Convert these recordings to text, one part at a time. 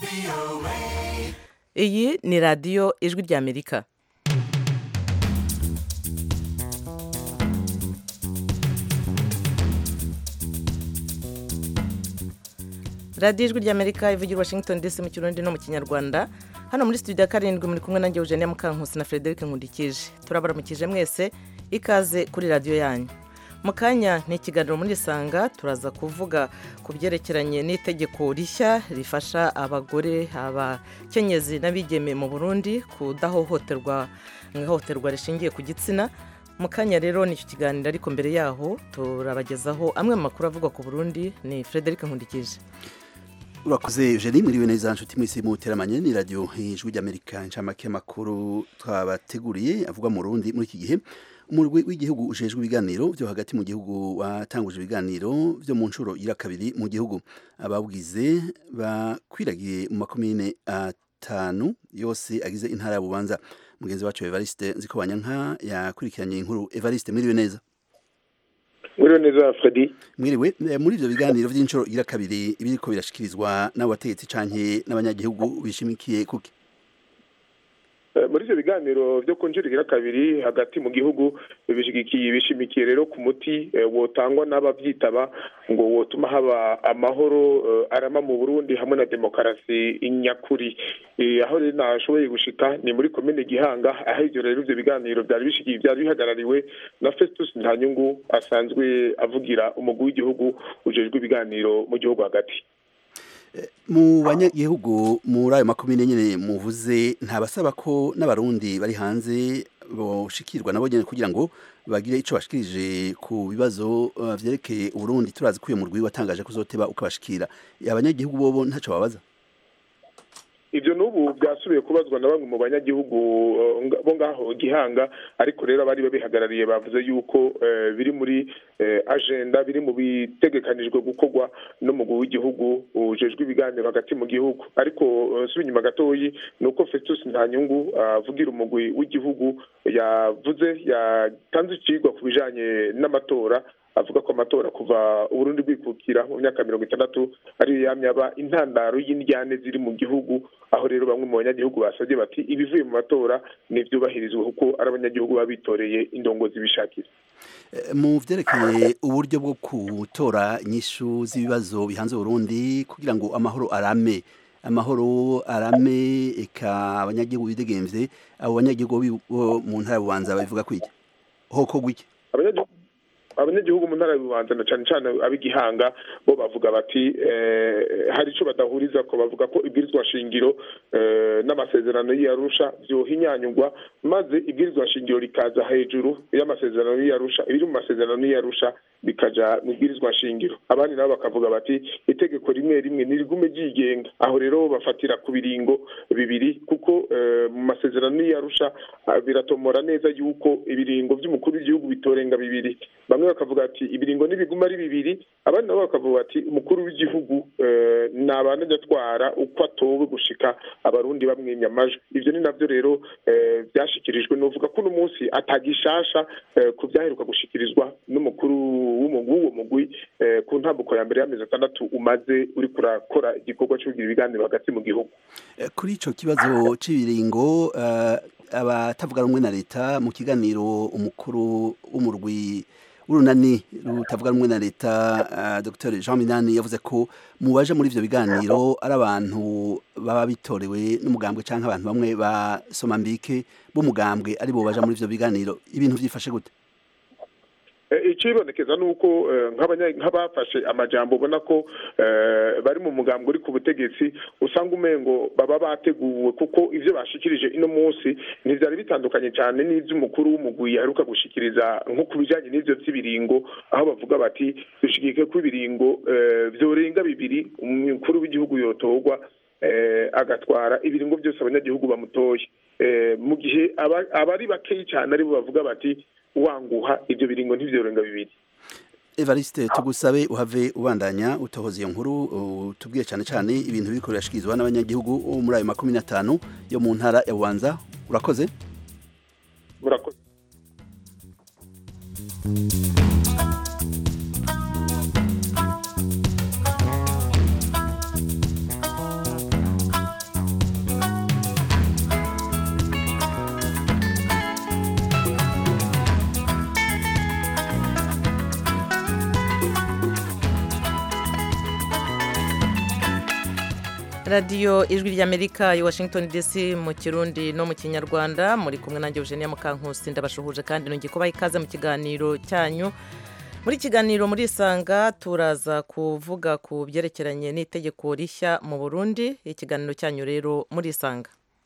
iyi ni radiyo ijwi ry'amerika radiyo ijwi ry'amerika ivugira washington dc mu kirundi no mu kinyarwanda hano muri studio ya karindwi muri kumwe nanjye eugenia mukankusi na frederic nkundikije turabaramukije mwese ikaze kuri radiyo yanyu mu kanya ni ikiganiro muri isanga turaza kuvuga ku byerekeranye n'itegeko rishya rifasha abagore abakenyezi n'abigeme mu burundi kudahohoterwa mu ihohoterwa rishingiye ku gitsina mu kanya rero ni icyo kiganiro ariko mbere yaho turabagezaho amwe mu makuru avugwa ku burundi ni frederic nkundikije urakoze jeri mwiriwe neza nshuti mwese muteramanye ni radiyo ijwi ry'amerika inshamake y'amakuru twabateguriye avugwa mu rundi muri iki gihe umurwi w'igihugu ujejwe ibiganiro byo hagati mu gihugu watanguje ibiganiro byo mu nshuro ira kabiri mu gihugu ababwize bakwiragiye mu makomine atanu yose agize intara ya bubanza mugenzi wacu evariste nziko banyanka yakurikiranye inkuru evariste mwiriwe neza mwiriwe neza fredi mwiriwe muri ibyo biganiro by'inshuro ira kabiri ibiriko birashikirizwa n'abategetsi canke n'abanyagihugu bishimikiye kuki muri ibyo biganiro byo kunjurira kabiri hagati mu gihugu bishigikiye bishimikiye rero ku muti wotangwa n'ababyitaba ngo wotuma haba amahoro arama mu burundi hamwe na demokarasi nyakuri aho rero nashoboye gushika ni muri komine gihanga aho ibyo rero ibyo biganiro byari bishigiye byari bihagarariwe na festus ntanyungu asanzwe avugira umugwi w'igihugu ujejwe ibiganiro mu gihugu hagati mu banyagihugu muri ayo makomine nyine muvuze ntabasaba ko n'abarundi bari hanze boshikirwa nabo nyine kugira ngo bagire icyo bashikirije ku bibazo byerekeye uburundi turazi ko uyu murwi watangaje ko uzoteba ukabashikira abanyagihugu bobo ntacyo babaza ibyo n'ubu byasubiye kubazwa na bamwe mu banyagihugu bo ngaho gihanga ariko rero abari babihagarariye bavuze yuko biri muri agenda biri mu bitegekanijwe gukorwa n'umugwi w'igihugu ujejwe ibiganiro hagati mu gihugu ariko nsubi inyuma gatoyi ni uko festus ntanyungu avugira umugwi w'igihugu yavuze yatanze ikigwa ku bijanye n'amatora avuga ko amatora kuva uburundi bwikukira mu myaka mirongo itandatu ariyo yamye aba intandaro y'indyane ziri mu gihugu aho rero bamwe mu banyagihugu basabye bati ibivuye mu matora ntibyubahirizwe kuko ari abanyagihugu baba bitoreye indongozi bishakira mu byerekeye uburyo bwo gutora inyishu z'ibibazo bihanze uburundi kugira ngo amahoro arame amahoro arame eka abanyagihugu bidegemvye abo banyagihugu bo mu ntara bubanza babivuga kwiki hoko gwiki abanyagihugu mu ntara y'ububanza na cyane cyane ab'igihanga bo bavuga bati hari icyo badahuriza ko bavuga ko ibwirizwa shingiro n'amasezerano y'iyarusha byohinyanyurwa maze ibwirizwa shingiro rikaza hejuru y'amasezerano y'iyarusha ibiri mu masezerano y'iyarusha bikaja mu ibwirizwa shingiro abandi nabo bakavuga bati itegeko rimwe rimwe ntirigume ryigenga aho rero bafatira ku biringo bibiri kuko mu masezerano y'iyarusha biratomora neza yuko ibiringo by'umukuru w'igihugu bitorenga bibiri bamwe bakavuga ati ibiringo ntibiguma ari bibiri abandi nabo bakavuga ati umukuru w'igihugu ni abantu atwara uko atowe gushika abarundi bamwimya amajwi ibyo ni nabyo rero byashikirijwe nuvuga ko uno munsi atagishasha ku byaheruka gushikirizwa n'umukuru w'uwo mugwi ku ntambuko ya mbere y'amezi atandatu umaze uri kurakora igikorwa cyo kugira ibiganiro hagati mu gihugu kuri icyo kibazo cy'ibiringo abatavuga rumwe na leta mu kiganiro umukuru w'umurwi urunani rutavuga rumwe na leta dr jean minani yavuze ko mu baje muri ibyo biganiro ari abantu baba bitorewe n'umugambwe cyangwa abantu bamwe ba somambike b'umugambwe ari bo baje muri ibyo biganiro ibintu byifashe gute ikibonekeza ni uko nk'abafashe amajambo ubona ko bari mu mugambi uri ku butegetsi usanga umengo baba bateguwe kuko ibyo bashikirije ino munsi ntibyari bitandukanye cyane n'iby'umukuru w'umugwi yaheruka gushikiriza nko ku bijyanye n'ibyo by'ibiringo aho bavuga bati dushigike ko ibiringo byorenga bibiri umukuru w'igihugu yotorwa agatwara ibiringo byose abanyagihugu bamutoye mu gihe abari bakeyi cyane aribo bavuga bati wanguha ibyo biringo ntibyorenga bibiri evariste tugusabe uhave ubandanya utohoza iyo nkuru tubwiye cyane cyane ibintu biriko birashikirizwa n'abanyagihugu muri ayo makumi n'atanu yo mu ntara ya bubanza urakoze murakoze radiyo ijwi ry'amerika i washington dc mu kirundi no mu kinyarwanda muri kumwe nanjye eugenia mukankusi ndabashuhuje kandi nongeye kubaha ikaze mu kiganiro cyanyu muri kiganiro muri isanga turaza kuvuga ku byerekeranye n'itegeko rishya mu burundi ikiganiro cyanyu rero muri isanga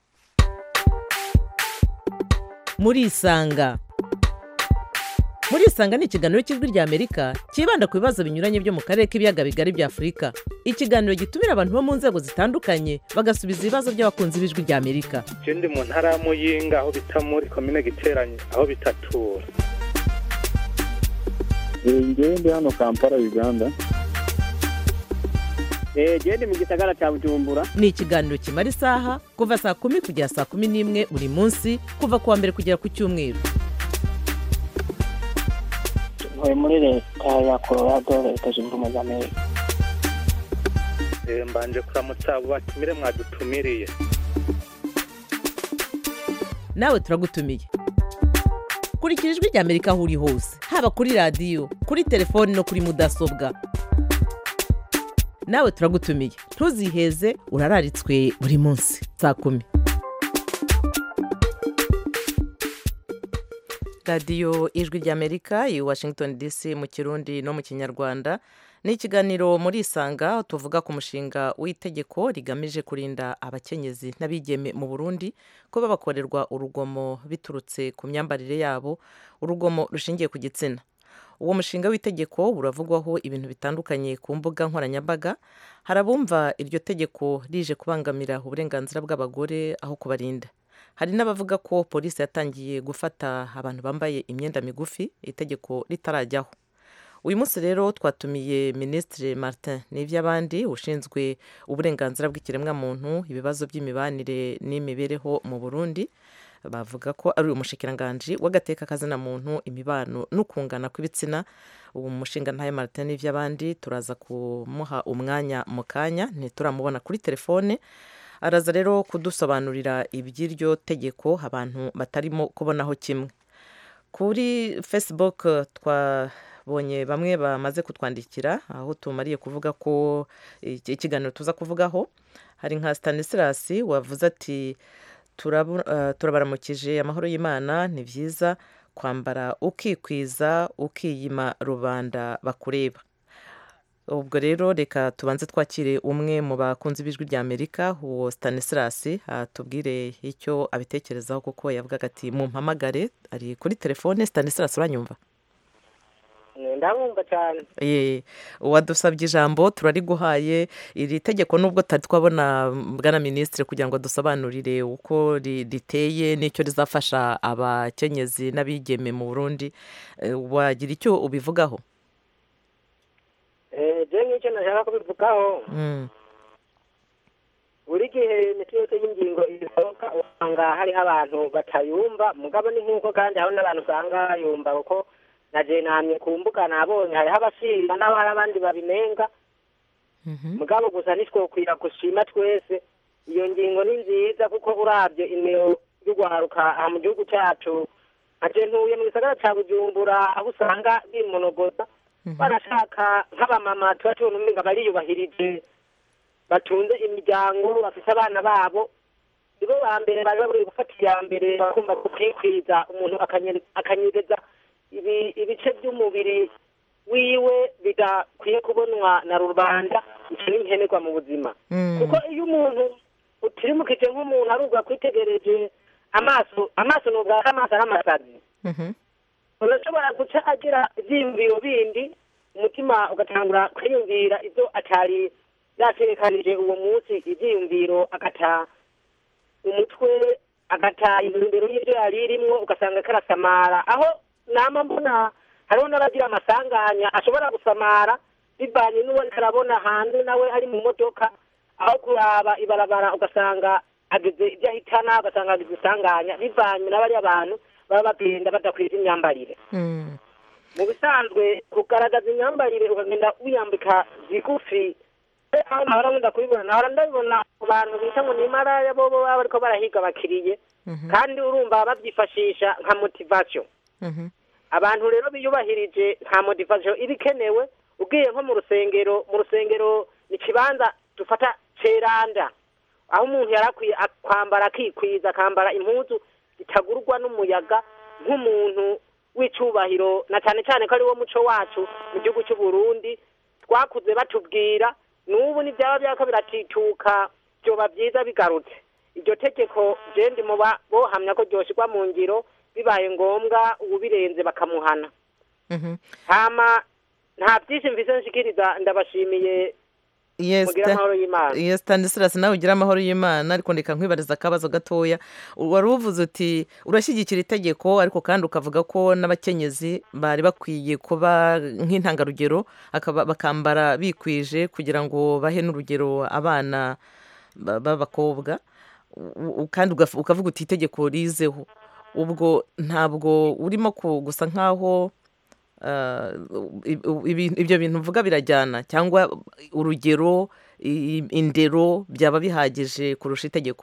muri isanga muri isanga ni ikiganiro cy'ijwi ry'amerika cyibanda ku bibazo binyuranye byo mu karere k'ibiyaga bigari bya afurika ikiganiro gitumira abantu bo mu nzego zitandukanye bagasubiza ibibazo by'abakunzi b'ijwi ry'amerika je ndi mu ntara ya muyinga aho bita muri komine giteranye aho bitatura ngewe ndi hano kampala uganda genda mu gisagara cya bujumbura ni ikiganiro kimara isaha kuva saa kumi kugera saa kumi n'imwe buri munsi kuva ku wa mbere kugera ku cyumweru ntuye muri leta ya colorado leta zunze ubumwe za amerika Eh, mbanje kuramutsa abo batumire mwadutumiriye nawe turagutumiye kurikira ijwi ry'amerika aho uri hose haba kuri radiyo kuri telefoni no kuri mudasobwa nawe turagutumiye ntuziheze urararitswe buri munsi saa kumi radiyo ijwi ry'amerika i washington dc mu kirundi no mu kinyarwanda ni ikiganiro muri isanga aho tuvuga ku mushinga w'itegeko rigamije kurinda abakenyezi n'abigeme mu burundi ko babakorerwa urugomo biturutse ku myambarire yabo urugomo rushingiye ku gitsina uwo mushinga w'itegeko uravugwaho ibintu bitandukanye ku mbuga nkoranyambaga hari abumva iryo tegeko rije kubangamira uburenganzira bw'abagore aho kubarinda hari n'abavuga ko polisi yatangiye gufata abantu bambaye imyenda migufi itegeko ritarajyaho uyu munsi rero twatumiye minisitiri martin n'iby'abandi ushinzwe uburenganzira bw'ikiremwamuntu ibibazo by'imibanire n'imibereho mu burundi bavuga ko ari umushikiranganji w'agateka kazina muntu imibano n'ukungana kw'ibitsina uwo mushinga ntayo martin n'iby'abandi turaza kumuha umwanya mu kanya ntituramubona kuri telefone araza rero kudusobanurira iby'iryo tegeko abantu batarimo kubonaho kimwe kuri facebook twabonye bamwe bamaze kutwandikira aho tumariye kuvuga ko iki- ikiganiro tuza kuvugaho hari nka stanislas wavuze ati "Turabu- eh, turabaramukije amahoro y'imana ni byiza kwambara ukikwiza ukiyima rubanda bakureba ubwo rero reka tubanze twakire umwe mu bakunzi b'ijwi rya amerika uwo stanislas atubwire icyo abitekerezaho kuko yavugaga ati mumpamagare ari kuri telefone stanislas uranyumva ndabumva cyane Ye, uwadusabye ijambo turariguhaye iri tegeko nubwo tutari twabona bwana minisitiri kugira ngo dusobanurire uko ri- riteye n'icyo rizafasha abakenyezi n'abigeme mu burundi Eh, wagira icyo ubivugaho je nk'icyo nashaka kubivugaho Mm, buri gihe imiti yose y'ingingo isohoka usanga hariho abantu batayumva mugabo ni nk'uko kandi hariho n'abantu usanga bayumva kuko na je namye ku mbuga nabonye hariho abashima n'abo hari abandi babinenga mhm. mugabo gusa ntitwokwira gushima twese iyo ngingo ni nziza kuko urabye imero y'urwaruka aha mu gihugu cyacu aje ntuye mu gisagara ca bujumbura aho usanga bimunogoza barashaka nk'abamama tuba tubona umenga bariyubahirije batunze imiryango bafite abana babo nibo ba mbere bari baburi gufata iya mbere bakumva kukwikwiza umuntu akanye- akanyereza ibi- ibice by'umubiri wiwe bidakwiye kubonwa na rubanda icyo ni nkenerwa mu buzima Mm. kuko iyo umuntu utirimukije nk'umuntu ari ubwo akwitegereje amaso amaso ni ubwa amaso ari amasazi Mhm. urashobora guca agira ibyiyumviro bindi umutima ugatangura kwiyumvira ibyo atari yategekanije uwo munsi ibyiyumviro agata umutwe agata intumbero y'ibyo yari irimwo ugasanga karasamara aho nama mbona hariho n'abagira amasanganya ashobora gusamara bivanye n'uwo arabona hanze nawe ari mu modoka aho kuraba ibarabara ugasanga ageze ibyo ahitana ugasanga ageze isanganya bivanye n'abariya bantu baba bagenda badakwiza imyambarire Mm. mu bisanzwe kugaragaza imyambarire ukagenda wiyambika zigufi Eh, aho nahora nkunda kubibona nahora ndabibona ku bantu bita ngo ni maraya bobo baba bariko barahiga abakiriye Mhm. kandi urumva babyifashisha nka motivation Mhm. abantu rero biyubahirije nta motivation iba ikenewe ugiye nko mu rusengero mu rusengero ni ikibanza dufata ceranda aho umuntu yarakwiye ak- kwambara akikwiza akambara impuzu zitagurwa n'umuyaga nk'umuntu w'icubahiro na cyane cyane ko ari wo muco wacu mu gihugu cy'u Burundi twakuze batubwira n'ubu n'ibyaba byako biratituka byoba byiza bigarutse iryo tegeko je ndi mu ba- bohamya ko ryoshirwa mu ngiro bibaye ngombwa uwubirenze bakamuhana Mhm. hama nta byinshi mvise nshikiriza ndabashimiye Yes, mugire ta- amahoro y'Imana. yes Stanislas nawe ugira amahoro y'Imana ariko ndeka nkwibariza akabazo gatoya wari uvuze uti urashyigikira itegeko ariko kandi ukavuga ko n'abakenyezi bari bakwiye kuba nk'intangarugero akaba- bakambara bikwije kugira ngo bahe n'urugero abana ba- b'abakobwa U- u- kandi ugaf- ukavuga uti itegeko rizeho ubwo ntabwo urimo ku- gusa nk'aho ah, i- ibi- ibyo bintu mvuga birajyana cyangwa urugero i- indero byaba bihagije kurusha itegeko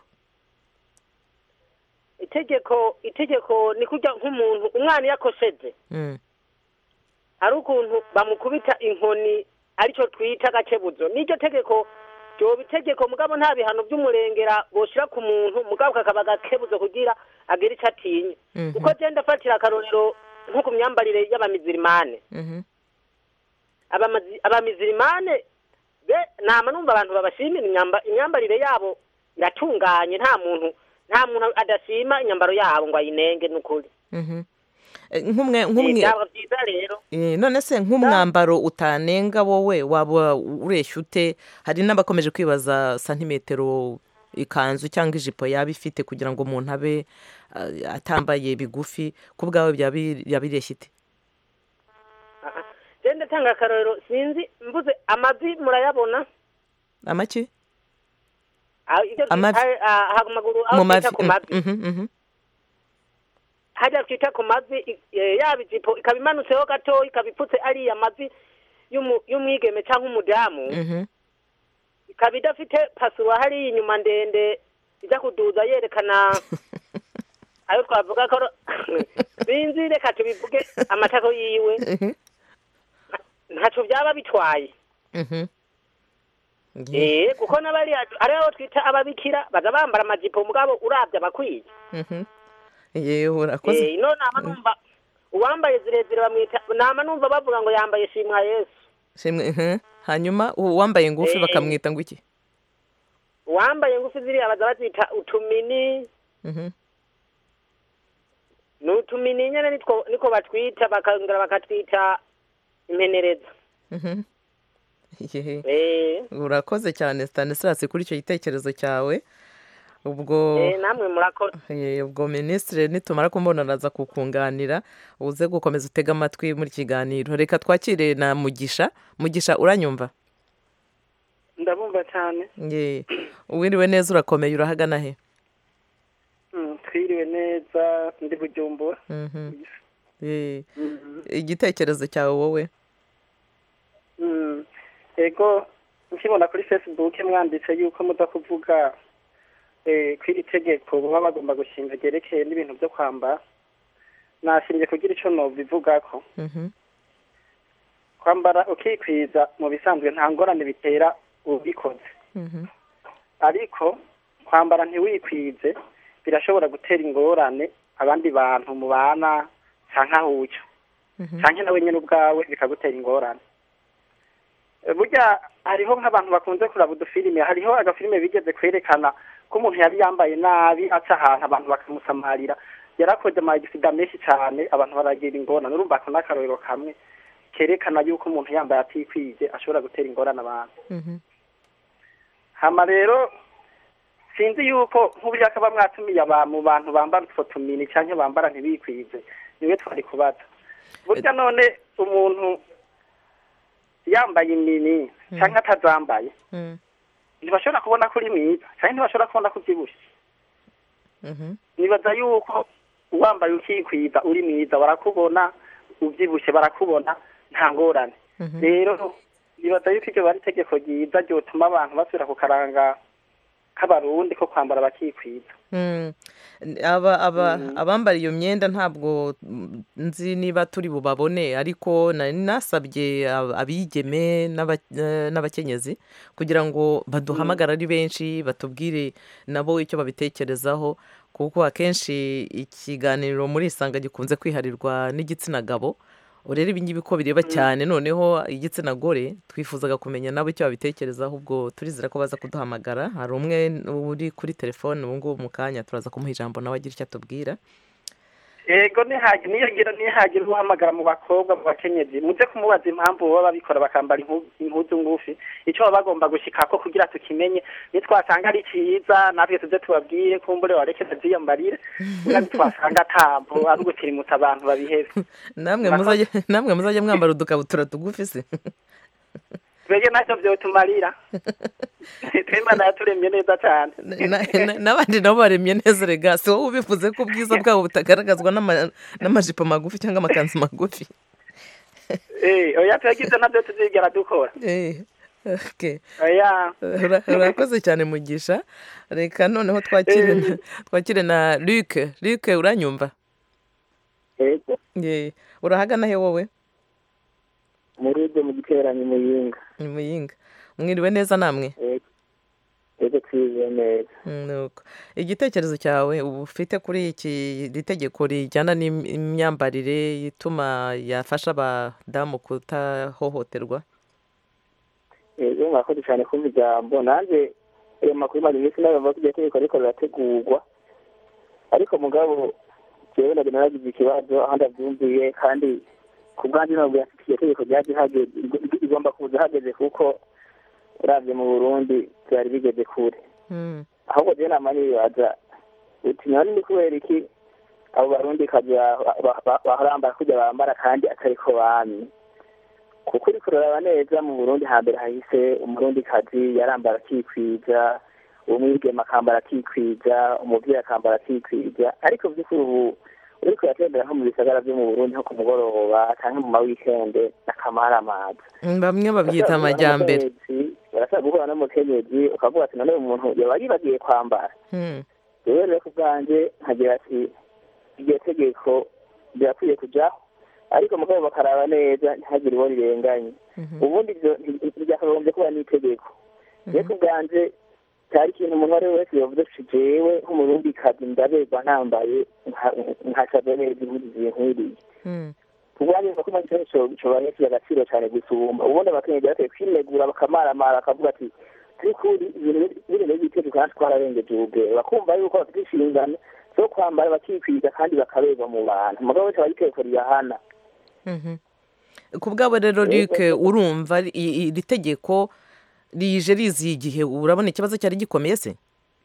itegeko itegeko ni kurya nk'umuntu umwana iyo akosheje Mm, hari ukuntu bamukubita inkoni aricyo twita agakebuzo n'iryo tegeko ryoba itegeko mugabo nta bihano by'umurengera boshira ku muntu mugabo kakaba agakebuzo kugira agire icyo atinya mhm, kuko genda afatira akarorero nko ku myambarire y'abamizirimane mhm, abamazi- abamizirimane be nama numva abantu babashimira imyamba- imyambarire yabo iratunganye nta muntu nta muntu adashima inyambaro yabo ngo ayinenge n'ukuri mhm. Eh, nk'umwe nk'umwe byaba byiza rero Eh, none se nk'umwambaro utanenga wowe waba ureshya ute hari n'abakomeje kwibaza santimetero ikanzu cyangwa ijipo yaba ifite kugira ngo umuntu abe ah, atambaye bigufi ku bwawe byaba biri- byaba bireshya ite genda tanga akarorero sinzi mvuze amavi murayabona amaki Ah, ibyo Amavi. twita, ah, ah, amaguru aho mu mavi twita ku mavi Mhm, mhm, hajya twita ku mavi i- eh, yaba ijipo ikaba imanutseho gato ikaba ipfutse ariya mavi y'umu- y'umwigeme cyangwa umudamu mhm, ikaba idafite pasuwa hariya inyuma ndende ijya kuduza yerekana ayo twavuga ko sinzi reka tubivuge amatako yiwe mhm, ntacyo byaba bitwaye mhm. Ye- eh kuko n'abari ari abo twita ababikira baza bambara amajipo mugabo urabye abakwiye mhm. Ye, urakoze eh ino nama numva uwambaye zirezire bamwita nama numva bavuga ngo yambaye shimwa yesu Shimwe, mhm. hanyuma uwambaye ngufi Eh. bakamwita ngo iki uwambaye ngufi ziriya baza bazita utumini Mhm, ni utumini nyene nitwo niko batwita bakongera bakatwita impenereza mhm. Ye. eh urakoze cyane stanislas kuri icyo gitekerezo cyawe ubwo eh namwe murakora Eh, ubwo minisitiri nitumara kumubonanaza kukunganira uze gukomeza utega amatwi muri kiganiro reka twakire na mugisha mugisha uranyumva ndabumva cyane Ye. uwiriwe neza urakomeye urahagana he Mm, twiriwe neza ndi bujumbura Mhm. Ye. igitekerezo cyawe wowe Mm, ego nkibona kuri facebook mwanditse yuko muza kuvuga eh, ko iri tegeko baba bagomba gushinga ryerekeye n'ibintu byo kwambara nashingiye kugira icyo nobivugako Mhm. kwambara ukikwiza mu bisanzwe nta ngorane bitera ubikoze Mhm. ariko kwambara ntiwikwize birashobora gutera ingorane abandi bantu mubana canke aho uca Mhm. canke nawe nyene ubwawe bikagutera ingorane Eh, burya hariho nk'abantu bakunze kuraba udufilime hariho agafilime bigeze kwerekana ko umuntu yari yambaye nabi aca ahantu abantu bakamusamarira yarakoze amagisida menshi cane abantu baragira ingorane urumva ako n'akarorero kamwe kerekana yuko umuntu yambaye atikwije ashobora gutera ingorane abantu Mhm. hama rero sinzi yuko nk'uburyo akaba mwatumiye aba mu bantu bambara utwo tumini canke bambara ntibikwize niwe twari kubaza burya none umuntu yambaye imini canke atazambaye Mhm. ntibashobora kubona ko uri mwiza canke ntibashobora kubona ko uvyibushe Mhm. nibaza yuko wambaye ukikwiza uri mwiza barakubona uvyibushe barakubona nta ngorane Mhm. rero nibaza yuko iryo bari itegeko ryiza ryotuma abantu basubira ku karanga k'abarundi ko kwambara bakikwiza Mm. aba aba abambara iyo myenda ntabwo mm, nzi niba turi bubabone ariko nari nasabye ab- abigeme n'aba- eh, n'abakenyezi kugira ngo baduhamagare ari benshi batubwire nabo icyo babitekerezaho kuko akenshi ikiganiro muri isanga gikunze kwiharirwa n'igitsina gabo rero ibi ngibi ko bireba cyane noneho igitsina gore twifuzaga kumenya nabo icyo babitekerezaho ubwo turizera ko baza kuduhamagara hari umwe uri kuri telefone ubu ngubu mu kanya turaza kumuha ijambo nawe agira icyo atubwira yego nihagire niyagira nihagira uhamagara mu bakobwa mu bakenyezi muze kumubaza impamvu baba babikora bakambara impu- impuzu ngufi icyo baba bagomba gushikako kugira tukimenye nitwasanga ari cyiza natwe tuze tubabwire kumbure wareke tuziyambarire niba twasanga atambo ari ugutirimutsa abantu babihebe namwe Murakoze. muzajya namwe muzajya mwambara udukabutura tugufi se twebwe ntacyo byotumarira twimana yaturemye neza cyane Na- na- n'abandi nabo baremye neza rega si wowe ubivuze ko ubwiza bwabo butagaragazwa n'ama- n'amajipo magufi cyangwa amakanzu magufi Eh, oya turagize nabyo tuzigera dukora Eh, okay. oya Ura- urakoze cyane mugisha reka noneho twakire na- twakire na luc luc uranyumva yego Ye, urahagana he wowe muri ibyo mu giteranyo muyinga ni muyinga mwiriwe neza namwe yego yego twize neza Mm, nuko igitekerezo cyawe uba ufite kuri iki iri tegeko rijyana n'imyambarire ituma yafasha abadamu kutahohoterwa yego mwakoze cyane kumva ijambo nanjye ayo makuru maze iminsi nayo bavuga ko iryo tegeko ariko rirategurwa ariko mugabo jewe nabyo naragize ikibazo aho ndabyumviye kandi ku bwanjye ntabwo yafite iryo tegeko ryaje hageze igomba kuza hageze kuko uravye mu burundi byari bigeze kure Mm, ahubwo jewe nama nibaza uti none ni kubera iki abo barundi kazi barambara kurya bambara kandi atariko bamye kuko uriko uraraba neza mu burundi hambere hahise umurundi kazi yarambara akikwiza umwigeme akambara akikwiza umuvyeyi akambara akikwiza ariko vy'ukuri ubu uriko uratembera nko mu bisagara vyo mu burundi nko ku mugoroba canke mu mawikende n'akamaramaza mm, bamwe babyita amajyambere barashobora guhura n'umukenyezi ukavuga ati none uyu muntu yaba yibagiye kwambara Mm, rero rero ku bwanjye nkagira ati iryo tegeko rirakwiye kujaho ariko mugabo bakaraba neza ntihagire uwo rirenganye mhm, ubundi ibyo ntibyakagombye kuba n'itegeko rero ku bwanjye cyari ikintu umuntu uwo ari we wese yavuze ati jewe nk'umurundi kazi ndaberwa nambaye nkacaza neza impuzu zinkwiriye mm, kubwanjye ngo kuma cyo cobanye kiba agaciro cyane gusumba ubundi abakenyezi bakwiye kwinegura bakamaramara bakavuga ati turikuri ibintu biri muri bitego kandi twararengeje ubugero bakumva yuko bafite inshingano zo kwambara bakikwiza kandi bakaberwa mu bantu mugabo wese aba itegeko riyahana mhm. ku bwabo rero luc urumva i- iri tegeko rije riziye igihe urabona ikibazo cyari gikomeye se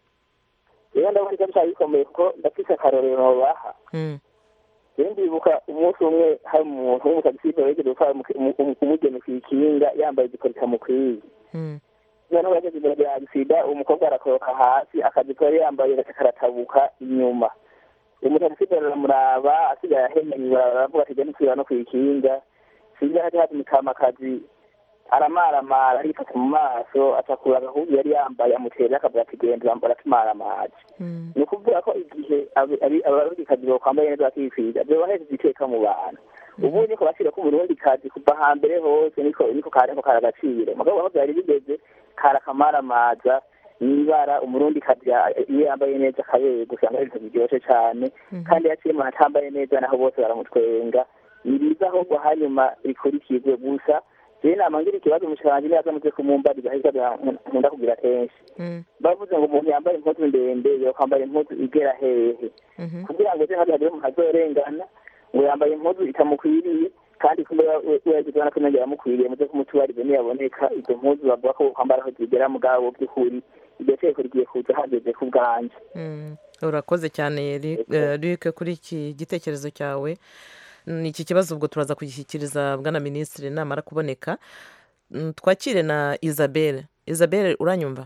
rero ndabona icyo cyari gikomeye kuko ndafise akarorero baha Mm, rero ndibuka umunsi umwe hari umuntu w'umukadisipe wegeze gutwara umugeni ku ikinga yambaye igikoni kamukwiye mm, noneho yageze imbere ya sida umukobwa arakoroka hasi akazi ko yari yambaye gace karatabuka inyuma umutagisipe aramuraba asigaye ahemeye baravuga ati jya kwiba no ku ikinga sinzi hati hati mukamakazi aramaramara arifata mu maso acakura agahuzu yari yambaye amutera akavuga ati genda wambara tumaramaje mm, ni ukuvuga ko igihe abarundikazi bokwambaye neza bakikwiza byobahejeje iteka mu bantu ubu niko gaciro k'umurundikazi kuva hambere hose niko niko kariko kari agaciro mugabo aho byari bigeze kari akamaramaza n'ibara umurundikazi ya- iyo yambaye neza akaberwa usanga ari ibintu biryoshe cyane kandi yaciye umuntu atambaye neza naho bose baramutwenga ni biza ahubwo hanyuma rikurikizwe gusa jewe nama ngira ikibazo umushikiranganji niyaza muze kumumbariza ariko nkunda kugira kenshi mm, bavuze ngo umuntu yambaye impuzu ndende yokwambara impuzu igera hehe mhm. kugira ngo ejo hagire umuntu azorengana ngo yambaye impuzu itamukwiriye kandi kumbe yagize ubona ko inongera amukwiriye muze kumutubarize niyaboneka izo mpuzu bavuga ko kwambara aho zigera mugabo by'ukuri iryo tegeko rigiye kuza hageze ku bwanje Mm, urakoze cyane Ri- eh, Luc kuri iki gitekerezo cyawe Mm, iki kibazo ubwo turaza kugishyikiriza bwana minisitiri namara kuboneka Mm, twakire na isabelle isabelle uranyumva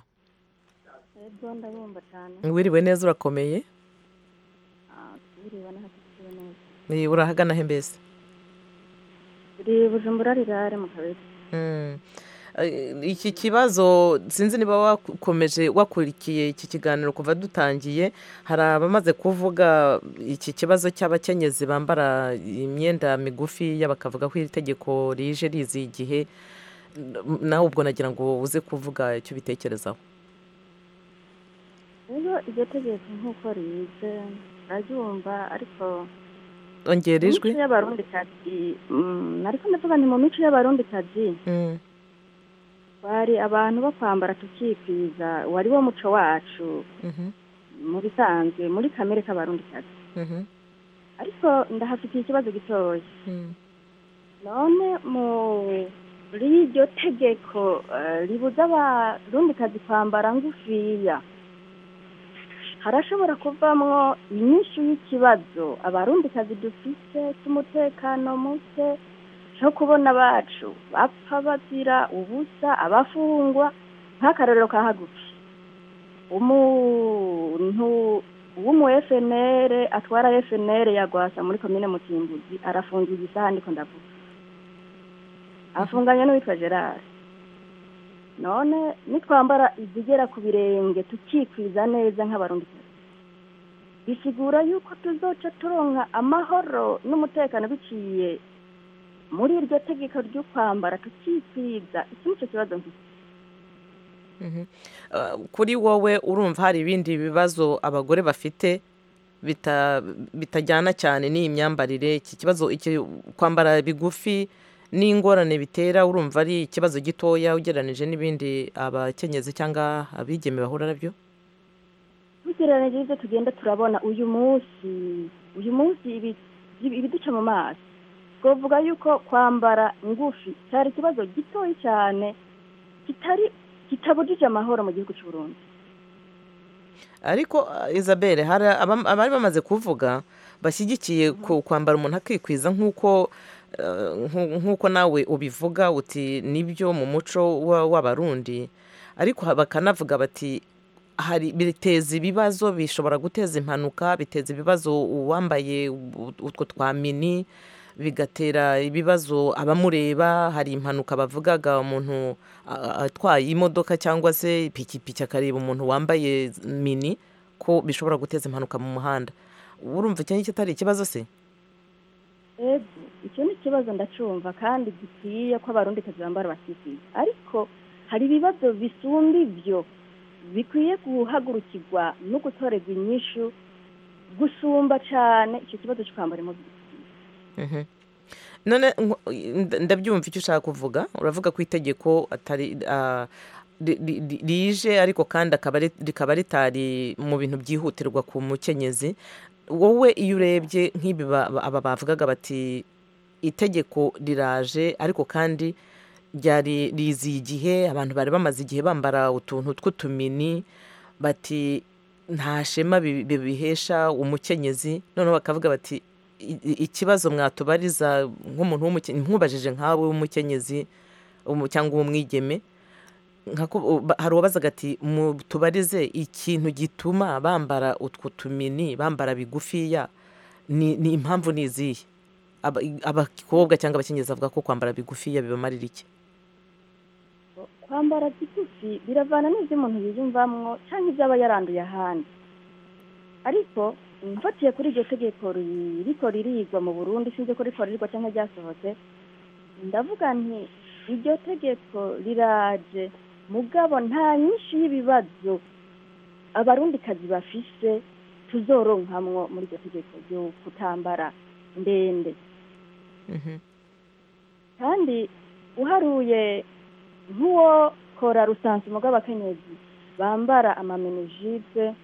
ego ndabumva cyane wiriwe neza urakomeye Ah, biriwe n'ahafite neza Eh, urahagana he mbese turi bujumbura rirare mu kabiri Mm. Eh, iki kibazo sinzi niba wakomeje wakurikiye iki kiganiro kuva dutangiye hari abamaze kuvuga iki kibazo cy'abakenyezi bambara imyenda migufi bakavuga ko iri tegeko rije rizi igihe N- nawe ubwo nagira ngo uze kuvuga icyo ubitekerezaho rero iryo tegeko nk'uko rize ndaryumva ariko ongera mu ijwi mico y'abarundikazi mm, ariko ndavuga nti mu mico y'abarundikazi Mm, bari abantu bo kwambara tukikwiza wari wo muco wacu mhm, mu bisanzwe muri kamere k'abarundikazi mhm, ariko ndahafitiye ikibazo gitoya mm, none muri iryo tegeko eh, ribuza abarundikazi kwambara ngufiya harashobora kuvamwo inyinshi y'ikibazo abarundikazi dufite cy'umutekano muke cyo kubona abacu bapfa bazira ubusa abafungwa nk'akarorero ka hagufi umuntu w'umu FNL atwara FNL yagwasa muri komine Mutimbuzi arafungiye isaha ndiko ndavuga afunganye n'uwitwa Gerard none nitwambara izigera ku birenge tukikwiza neza nk'abarundi bisigura yuko tuzoca turonka amahoro n'umutekano biciye muri iryo tegeko ryo kwambara tukikwiza iki nicyo kibazo mfite mhm. Uh, kuri wowe urumva hari ibindi bibazo abagore bafite bita- bitajyana cyane n'iyi myambarire iki kibazo iki kwambara bigufi n'ingorane bitera urumva ari ikibazo gitoya ugereranije n'ibindi abakenyezi cyangwa abigeme bahura nabyo tugereranije ibyo tugenda turabona uyu munsi uyu munsi ibi- ibi- ibiduca mu maso twavuga yuko kwambara ngufi cyari ikibazo gitoya cyane kitari kitabujije amahoro mu gihugu cy'u Burundi ariko uh, isabelle hari abam- abari bamaze kuvuga bashyigikiye ku- kwambara umuntu akikwiza nk'uko uh, nku- nk'uko nawe ubivuga uti nibyo mu muco wa- w'abarundi ariko ha- bakanavuga bati hari biteza ibibazo bishobora guteza impanuka biteza ibibazo uwambaye u- utwo twa mini bigatera ibibazo abamureba hari impanuka bavugaga umuntu a- a- atwaye imodoka cyangwa se ipikipiki akareba umuntu wambaye mini ko bishobora guteza impanuka mu muhanda urumva icyo ngicyo atari ikibazo se ego icyo ni ikibazo ndacumva kandi gikwiye ko abarundikazi bambara bakikwiza ariko hari ibibazo bisumba ibyo bikwiye guhagurukirwa no gutorerwa inyishu gusumba cyane icyo kibazo cyo kwambara imodoka Mhm. none nko- nda- ndabyumva icyo ushaka kuvuga uravuga ko itegeko atari ah, ri- ri- ri- rije ariko kandi akaba ri- rikaba ritari mu bintu byihutirwa ku mukenyezi wowe iyo urebye nk'ibi ba- ba- aba bavugaga bati itegeko riraje ariko kandi ryari riziye igihe abantu bari bamaze igihe bambara utuntu tw'utumini bati nta shema bi- bibihesha umukenyezi noneho bakavuga bati i- i- ikibazo mwatubariza nk'umuntu w'umuke- nkubajije nkawe w'umukenyezi umu- cyangwa uw'umwigeme nkaku- ba- hari uwabazaga ati tubarize ikintu gituma bambara utwo tumini bambara bigufiya ni ni impamvu ni izihe Aba- abakobwa cyangwa abakenyezi bavuga ko kwambara bigufiya bibamarira iki kwambara kigufi biravana n'ibyo umuntu yiyumvamwo cyangwa ibyo aba yaranduye ahandi ariko mfatiye kuri iryo tegeko ririko ririgwa mu burundi sinzi ko riko ririgwa cyangwa ryasohotse ndavuga nti iryo tegeko riraje mugabo nta nyinshi y'ibibazo abarundikazi bafise tuzoronkamwo muri iryo tegeko ryo kutambara ndende Mhm. kandi uharuye nk'uwo kora rusanzwe bw'abakenyezi bambara amamenejipe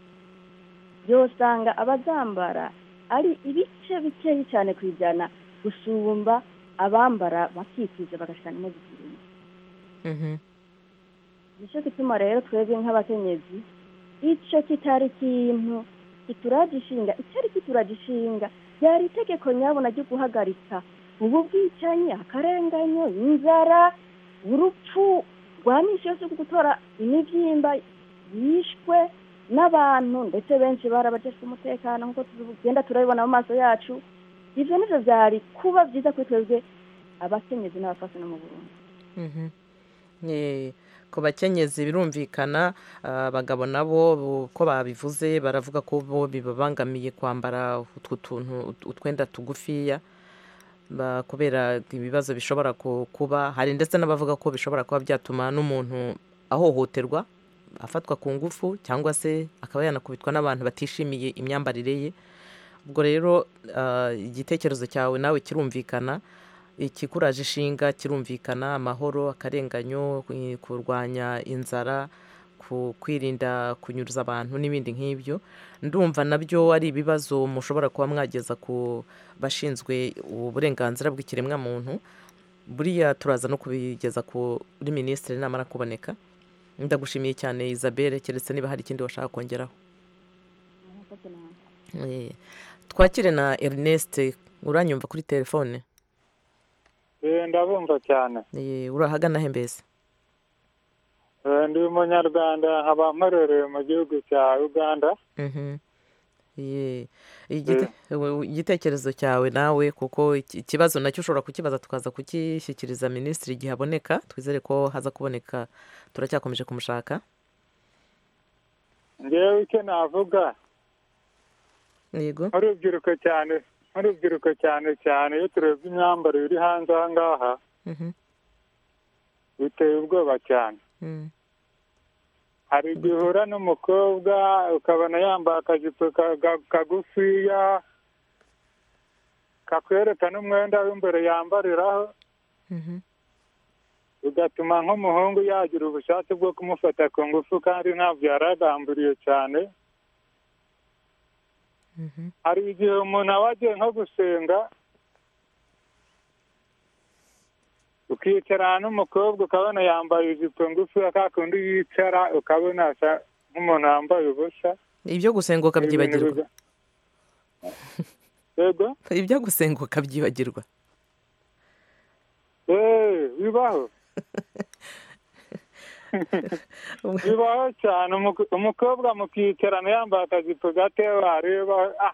yosanga abazambara ari ibice bikeyi cyane ku ijana gusumba abambara bakikwiza bagashikana imozikirimo Mhm. nicyo gituma rero twebwe nk'abakenyezi icyo kitari ikintu kituraje ishinga icyari kituraje ishinga ryari itegeko nyabona ryo guhagarika ubu bwicanyi akarenganyo inzara urupfu rwa minsi yose rwo gutora imibyimba yishwe n'abantu ndetse benshi barabajejwe umutekano nk'uko tugenda turabibona mu maso yacu ivyo nivyo vyari kuba vyiza kuri twebwe abakenyezi n'abafasi no mu burundi Mhm. Eh, ku bakenyezi birumvikana ah, abagabo nabo bo- ko babivuze baravuga ko bo bibabangamiye kwambara utwo tuntu ut- utwenda tugufiya ba- kubera ibibazo bishobora ku- kuba hari ndetse n'abavuga ko bishobora kuba byatuma n'umuntu ahohoterwa afatwa ku ngufu cyangwa se akaba yanakubitwa n'abantu batishimiye imyambarire ye ubwo rero ah, igitekerezo cyawe nawe kirumvikana ikikuraje ishinga kirumvikana amahoro akarenganyo eh, kurwanya inzara ku- kwirinda kunyuruza abantu n'ibindi nk'ibyo ndumva nabyo ari ibibazo mushobora kuba mwageza ku bashinzwe uburenganzira bw'ikiremwamuntu buriya turaza no kubigeza kuri minisitiri namara kuboneka ndagushimiye cyane isabelle keretse niba hari ikindi washaka kongeraho Eh, twakire na ernest uranyumva kuri telefone Eh, ndabumva cyane Eh, urahagana he mbese Eh, ndi umunyarwanda nkaba mpororeye mu gihugu cya uganda Mhm. Ye. Igite- we- igitekerezo cyawe nawe kuko iki- ikibazo nacyo ushobora kukibaza tukaza kukishyikiriza minisitiri igihe aboneka twizere ko haza kuboneka turacyakomeje kumushaka ngewe icyo navuga yego nk'urubyiruko cyane nk'urubyiruko cyane cyane iyo turebye imyambarire iri hanze aha ngaha Mhm. biteye ubwoba cyane Mm. hari igihe uhura n'umukobwa ukabona yambaye akajipo ka- ka- kagufiya kakwereka n'umwenda w'imbere yambariraho Mhm. bigatuma nk'umuhungu yagira ubushake bwo kumufata ku ngufu kandi ntabwo yari agambiriye cyane Mhm. hari igihe umuntu aba agiye nko gusenga ukicarana n'umukobwa ukabona yambaye ijipo ngufi ka kundi yicara ukabona asa nk'umuntu wambaye ubusa ibyo gusenga ukabyibagirwa Ibintu biga- yego ibyo gusenga ukabyibagirwa Eh, bibaho bibaho cyane Umu- umukobwa mukicarana yambaye akajipo gato wareba ah,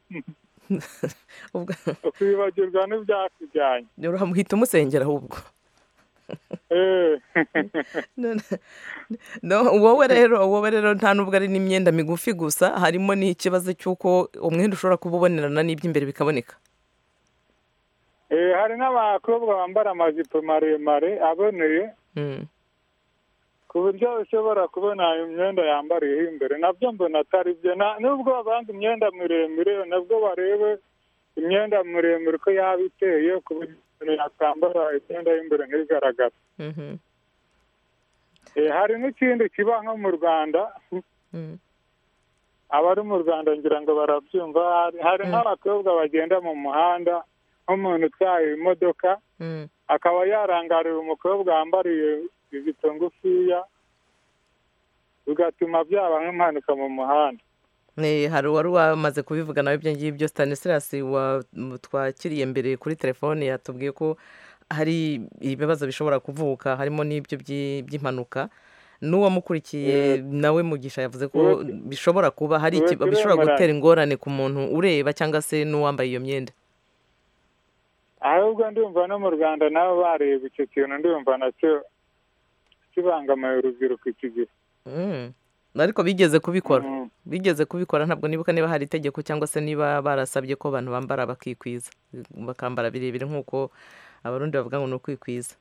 Ubwo- ukibagirwa n'ibyakujyanye uramuhita umusengera ahubwo Eh. None- no, wowe rero wowe rero nta nubwo ari n'imyenda migufi gusa harimo n'ikibazo cy'uko umwenda ushobora kuba ubonerana n'iby'imbere bikaboneka Eh, hari n'abakobwa bambara amajipo maremare aboneye Mm. ku buryo ushobora kubona imyenda yambariyeho imbere nabyo mbona atari byo Na- nubwo babanga imyenda miremire nabwo barebe imyenda miremire uko yaba iteye ku buryo umuntu yakwambara imyenda y'imbere ntigaragara Mhm. Eh, hari n'ikindi kiba nko mu rwanda Mm. abari mu rwanda ngira ngo barabyumva hari, hari nk'abakobwa bagenda mu muhanda nk'umuntu utwaye imodoka Mm. akaba yarangarira umukobwa wambariye ijipo ngufiya bigatuma byaba nk'impanuka mu muhanda Eh, hari uwari wamaze kubivuga nawe ibyo ngibyo stanislas wa- m- twakiriye mbere kuri telefone yatubwiye ko hari ibibazo bishobora kuvuka harimo n'ibyo by'i- by'impanuka n'uwamukurikiye nawe mugisha yavuze ko Uwe- bishobora kuba hari uwe iki- bishobora turemera. gutera ingorane ku muntu ureba cyangwa se n'uwambaye iyo myenda ahubwo ndumva no mu rwanda nabo bareba icyo kintu ndumva nacyo kibangamiye urubyiruko iki gihe Mm. ariko bigeze kubikora Mm. bigeze kubikora ntabwo nibuka niba hari itegeko cyangwa se niba barasabye ko abantu bambara bakikwiza bakambara birebire nk'uko abarundi bavuga ngo ni ukwikwiza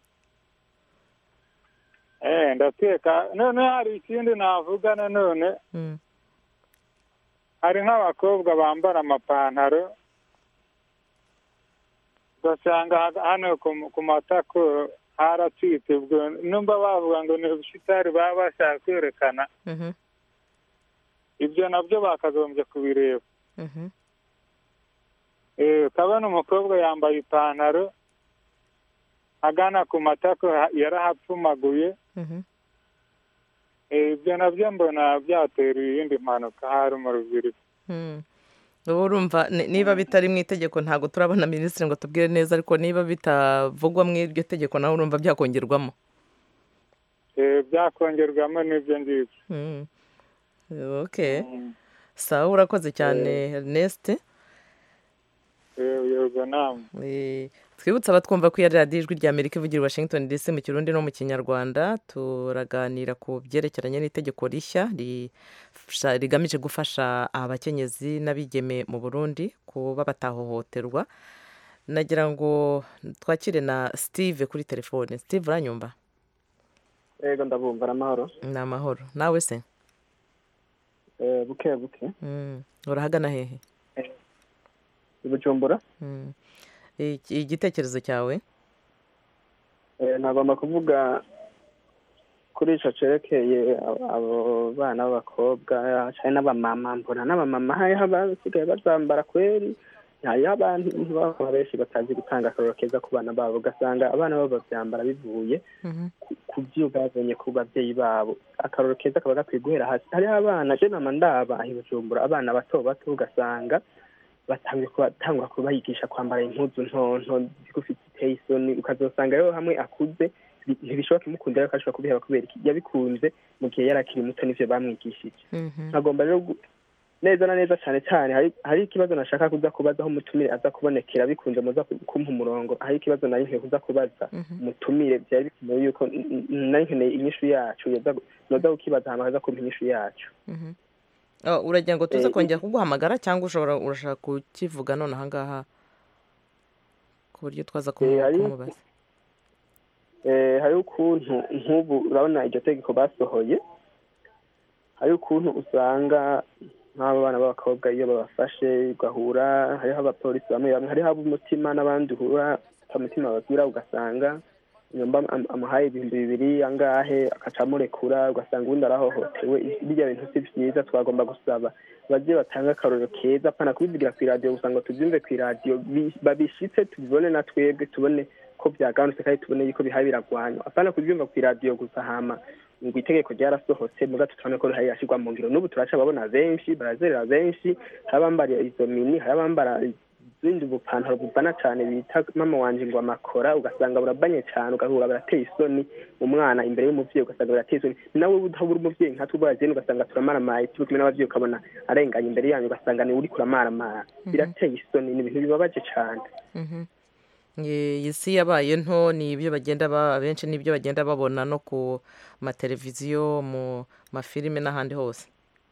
eh ndakeka none hari ikindi navuga nanone Mm. hari nk'abakobwa bambara amapantaro ugasanga ha- hano ku- ku matako haracitse ubwo numva bavuga ngo ni ubushitari baba bashaka kwerekana Mhm. ibyo nabyo bakagombye kubireba Mhm. Eh, ukabona umukobwa yambaye ipantaro agana ku matako ha- yarahapfumaguye Mhm. Eh, ibyo nabyo mbona byatera iyindi mpanuka hari mu rubyiruko Mm. ubu urumva ni- niba bitari mu itegeko ntabwo turabona minisitiri ngo tubwire neza ariko niba bitavugwa mu iryo tegeko nawe urumva byakongerwamo Eh, byakongerwamo n'ibyo ngibyo Mm. okay sawa urakoze cyane ernest yego namwe Eh, twibutse abatwumva ko iya radiyo ijwi rya amerika ivugira i washington dc mu kirundi no mu kinyarwanda turaganira ku byerekeranye n'itegeko rishya rifasha- rigamije gufasha abakenyezi n'abigeme mu burundi kuba batahohoterwa nagira ngo twakire na steve kuri telefone steve uranyumva yego ndabumva ari amahoro ni amahoro nawe se Eh, buke buke Mm, urahagana hehe i bujumbura Mm. Iki- igitekerezo cyawe Eh, nagomba kuvuga kuri ico cerekeye abo- abo bana b'abakobwa cane n'abamama mbona n'abamama hariho abasigaye bazambara kweri hariho abantu baba benshi batazi gutanga akaroro keza ku bana babo ugasanga abana babo bavyambara bivuye ku vyo bazanye ku bavyeyi babo akaroro keza kaba gakwiye guhera hasi hariho abana je nama ndaba aho i bujumbura abana bato bato ugasanga batangiye kubatangura kubayigisha kwambara impuzu ntonto zigufi ziteye isoni ukazosanga rero hamwe akuze bi- ntibishoboka imukundira ariko ashobora kubiheba kubera iki yabikunze mu gihe yari akiri muto nivyo bamwigishije nkagomba rero gu- neza na neza cyane cyane hari hari ikibazo nashaka kuza kubaza aho umutumire aza kubonekera bikunze muza ku- kumpa umurongo hari ikibazo nari nkwiye kuza kubaza umutumire byari bikenewe yuko n- n- nari nkeneye inyishu yacu yoza gu- noza kukibaza hama aza kumpa inyishu yacu Mhm. Oh, uragira ngo tuze Eh, kongera kuguhamagara cyangwa ushobora urashaka kukivuga none ahangaha ku buryo twaza kumu- Eh, hari- kumubaza Eh, hari ukuntu nk'ubu urabona iryo tegeko basohoye hari ukuntu usanga nk'abo bana b'abakobwa iyo babafashe ugahura hariho abapolisi bamwe bamwe hariho ab'umutima n'abandi uhura umutima babwira ugasanga nyumba am- amuhaye ibihumbi bibiri angahe akaca amurekura ugasanga ubundi arahohotewe birya bintu si vyiza twagomba gusaba baje batanga akarorero keza apana kubivugira kw'iradiyo gusa ngo tuvyumve kw'iradiyo bi- babishitse tubibone na twebwe tubone ko byagabanutse kandi tubone yuko bihaye biragwanywa apana kubyumva kw'iradiyo gusa hama ngo itegeko ryarasohotse muga tutubone ko rihari rirashirwa mu ngiro n'ubu turaca babona benshi barazerera benshi hari abambara izo mini hari abambara izindi bupantaro buvana cane bita mama wanje ngo amakora ugasanga burabanye cane ugahura barateye isoni umwana imbere y'umuvyeyi ugasanga birateye isoni nawe utabura umuvyeyi nkatwe ubwazene ugasanga turamaramaye turi kumwe n'abavyeyi ukabona arenganye imbere yanyu ugasanga ni uriko uramaramara birateye isoni ni ibintu bibabaje cane Mhm. Ye- iyi si yabaye nto ni ibyo bagenda ba benshi n'ibyo bagenda babona no ku mateleviziyo mu mafilime n'ahandi hose